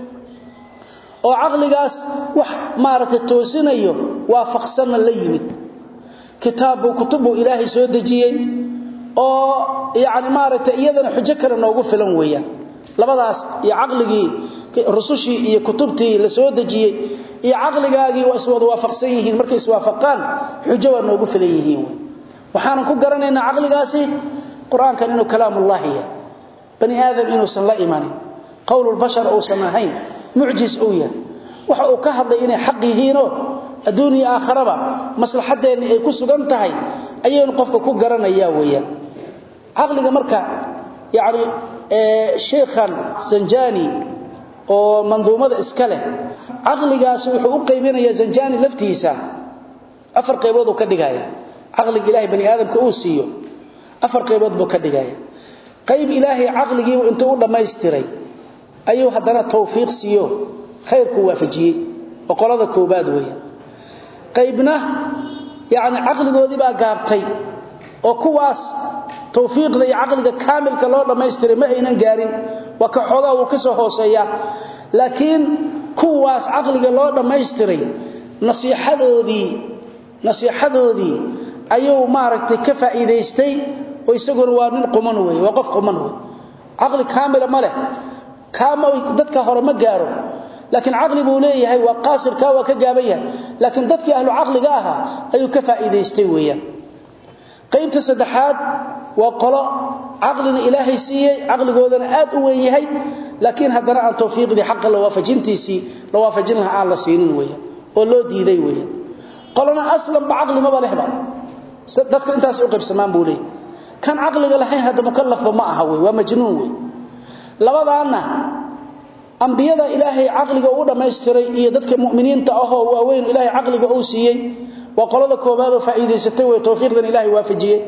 oo aqligaas wax maarata toosinayo waafaqsan la yimid kitaabu kutubu ilaahi soo dajiyay oo yaani maarata iyadana xujo kale noogu filan weeyaan labadaas iyo aqligii rusushii iyo kutubtii la soo dajiyay iyo aqligaagii waa iswada waafaqsan yihiin markay iswaafaqaan xujo waa noogu filan yihiin waxaan ku garanaynaa aqligaasi quraankan inuu kalaamullah yahay bani aadam inuu san la iimanin qawlul bashar oo samahayn mucjiz oo yahay waxa uu ka hadlay inay xaq yihiin oo adduuniya aakhiraba maslaxadeena ay ku sugan tahay ayaynu qofka ku garanayaa weeyaan aqliga marka yaani ee sheekhan sanjani oo manduumada iska leh aqligaas wuxuu u qaybinayaa sanjani laftiisa afar qaybood uu ka dhigaya aqliga ilaahay bani aadamka uu siiyo afar qaybood buu ka dhigaya qayb ilaahay aqligii intuu u dhameystiray ayuu hadana tawfiiq siiyo khayrku waafajiyay boqolada koobaad weeyaan qaybna yaani aqligoodii baa gaabtay oo kuwaas tawfiiqda iyo aqliga kaamilka loo dhameystiray ma aynan gaarin waa ka xogaa uu ka soo hooseeya laakiin kuwaas aqliga loo dhameystiray nasiixadoodii nasiixadoodii ayuu maaragtay ka faa'iideystay oo isaguna waa nin quman weey waa qof quman weey aqli kaamila ma leh kaama dadka hore ma gaaro laakiin aqli buu leeyahay waa qaasir ka waa ka gaaban yahay laakiin dadkii ahlu aqliga ahaa ayuu ka faa'iideystay weeyaan qaybta saddexaad waa qolo aqlina ilaahay siiyay aqligoodana aad u weyn yahay laakiin haddana aan tawfiiqdii xaqqa la waafajintiisii la waafajin lahaa aan la siinin weeyaan oo loo diiday weeyaan qolana aslan ba aqli ma balehba dadka intaas u qaybsamaan buu leeyahay kan aqliga lahayn hada mukallafba ma aha weey waa majnuun weey labadaana ambiyada ilaahay aqliga uu dhameystiray iyo dadka muuminiinta ah oo waaweyn ilaahay aqliga uu siiyay waa qolada koobaad oo faa'iideysatay way tawfiiqdan ilaahay waafajiyay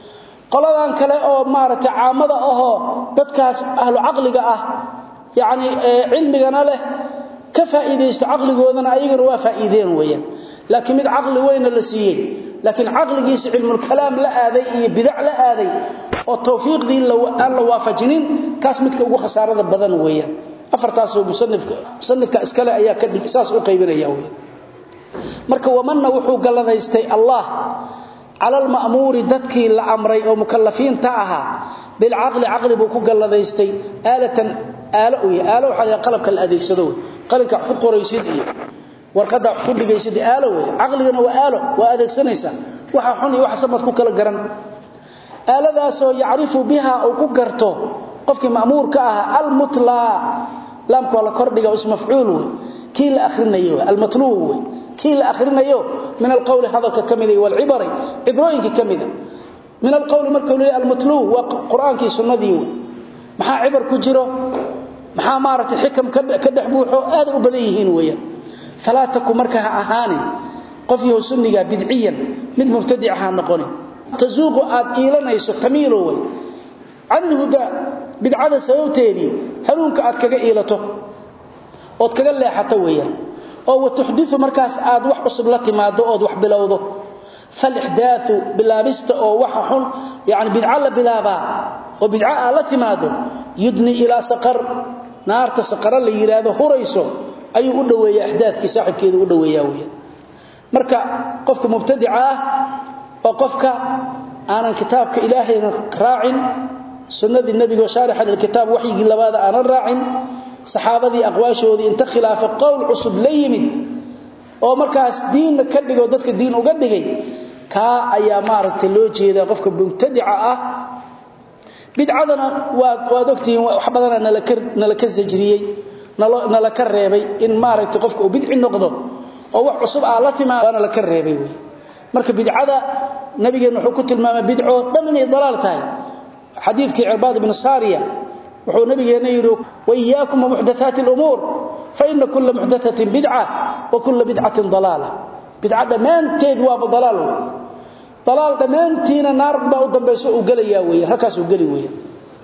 qoladan kale oo maaragtay caamada ahoo dadkaas ahlu aqliga ah yaani cilmigana leh ka faa'iideysta aqligoodana ayagana waa faa'iideen weeyaan laakiin mid aqli weyn la siiyay laakiin caqligiisa cilmul kalaam la aaday iyo bidac la aaday oo tawfiiqdii aan la waafajinin kaas midka ugu khasaarada badan weeyaan afartaasoo musanifka musanifka iskale ayaa ka dhig saas u qaybinaya weeyaan marka wamanna wuxuu galladaystay allah cala alma'muuri dadkii la amray oo mukallafiinta ahaa bilcaqli caqli buu ku galladaystay aalatan aalo u yahay aalo waxaa la qalabka la adeegsado wey qalinka wax ku qoraysid iyo warqadda wax ku dhigaysid aalo wey caqligana waa aalo waa adeegsanaysaa waxa xun iyo waxa samad ku kala garan aaladaasoo yacrifu biha uu ku garto qofkii ma'muurka ahaa almutlaa laamka waa la kordhiga ismafcuul wey kii la akhrinayo almatluu wey kii la akhrinayo min alqowli hadalka ka mida walcibari cibrooyinka ka mida min alqowli markuu leeyahay almatluu waa qur-aankii sunnadii wey maxaa cibar ku jiro maxaa maaragtay xikam ka dhex buuxo aaday u badan yihiin weeyaan falaa taku marka ha ahaanin qof yahow sunniga bidciyan mid mubtadica ha noqonin tazuuqu aad iilanayso tamiilo wey can ilhudaa bidcada sababteedii hanuunka aad kaga iilato ood kaga leexato weeyaan oo watuxdiu markaas aad wax cusub la timaado ood wax bilowdo falixdaau bilaabista oo waxa xun yani bidco la bilaabaa oo bidco aad la timaado yudni ilaa saqar naarta saqara la yidhaahdo hurayso ayuu u dhoweeya axdaadkii saaxibkeedu u dhoweeyaa weya marka qofka mubtadica ah oo qofka aanan kitaabka ilaahayna raacin sunnadii nebigo shaarixa lilkitaab waxyigii labaada aanan raacin saxaabadii aqwaashoodii inta khilaafa qowl cusub la yimid oo markaas diinna ka dhigo dadka diin uga dhigay kaa ayaa maaragtay loo jeedaa qofka mubtadica ah bidcadana waad ogtihiin wax badana nala ka sajriyey nala ka reebay in maaragtay qofka uu bidci noqdo oo wax cusub aa la timaad waana la ka reebay wey marka bidcada nabigeenna wuxuu ku tilmaamay bidco dhan inay dalaal tahay xadiidkii cirbaad ibnu saariya wuxuu nabigeenna yidhi waiyaakum wamuxdathaati lumuur faina kula muxdathatin bidca wa kula bidcatin dalaala bidca dhammaanteed waaba dalaal wey dalaal dhammaantiina naar baa u dambayso uu gelayaa weya halkaas uu geli weya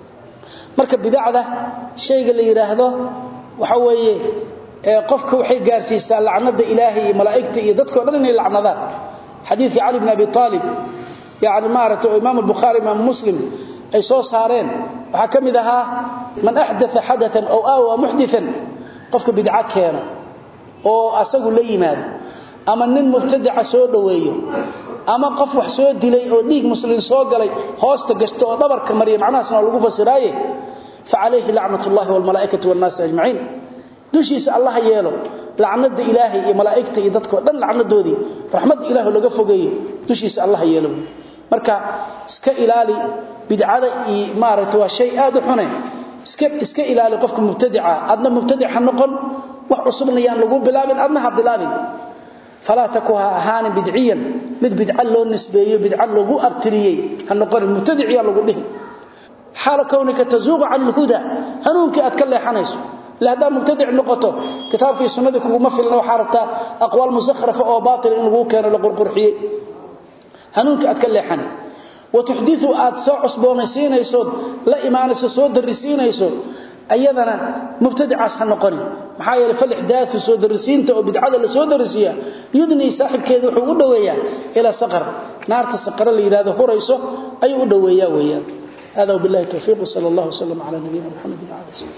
marka bidacda shayga la yidhaahdo waxa weeye qofka waxay gaarsiisaa lacnada ilaahay iyo malaa'igta iyo dadkao dhan inay lacnadaan xadiidkii cali bn abi aalib yani maaragtay oo imaam albukhaari imaam muslim ay soo saareen waxaa ka mid ahaa man axdaa xadaan ow aawa muxdian qofka bidco keeno oo asagu la yimaado ama nin mubtadaca soo dhoweeyo ama qof wax soo dilay oo dhiig muslin soo galay hoosta gashta oo dhabarka mariya macnahaasna waa lagu fasiraaye facalayhi lacnat ullahi walmalaaikati wannaasi ajmaciin dushiisa allah yeelo lacnada ilaahay iyo malaaigta iyo dadko dhan lacnadoodii raxmadda ilah laga fogeeyo dushiisa allah yeelo marka iska ilaali bidcada iyo maaragta waa shay aad u xune iska iska ilaali qofka mubtadica adna mubtadic ha noqon wax cusubna yaan lagu bilaabin adna ha bilaabin falaa taku ha ahaanin bidciyan mid bidca loo nisbeeyo bidca lagu abtiriyey ha noqonin mubtadic yaa lagu dhihi xaala kownika tazuuqu can ilhuda hanuunkii aad ka leexanayso ila haddaad mubtadic noqoto kitaabkii sunnadii kuguma filna waxaa rabtaa aqwaal musakhrafa oo baatil in laguu keeno la qurqurxiyey hanuunkii aad ka leexani watuxdiu aad soo cusboonaysiinaysood la imaanayso soo darisiinayso ayadana mubtadicaas ha noqonin maxaa yeele falixdaau soo darisiinta oo bidcada la soo darisiya yudnii saaxibkeeda wuxuu u dhoweeyaa ilaa saqar naarta saqara la yidhahdo hurayso ayuu u dhoweeyaa weeyaan hada wbillahi towfiiq sal allah wslam cala nabiyina mxamedi wala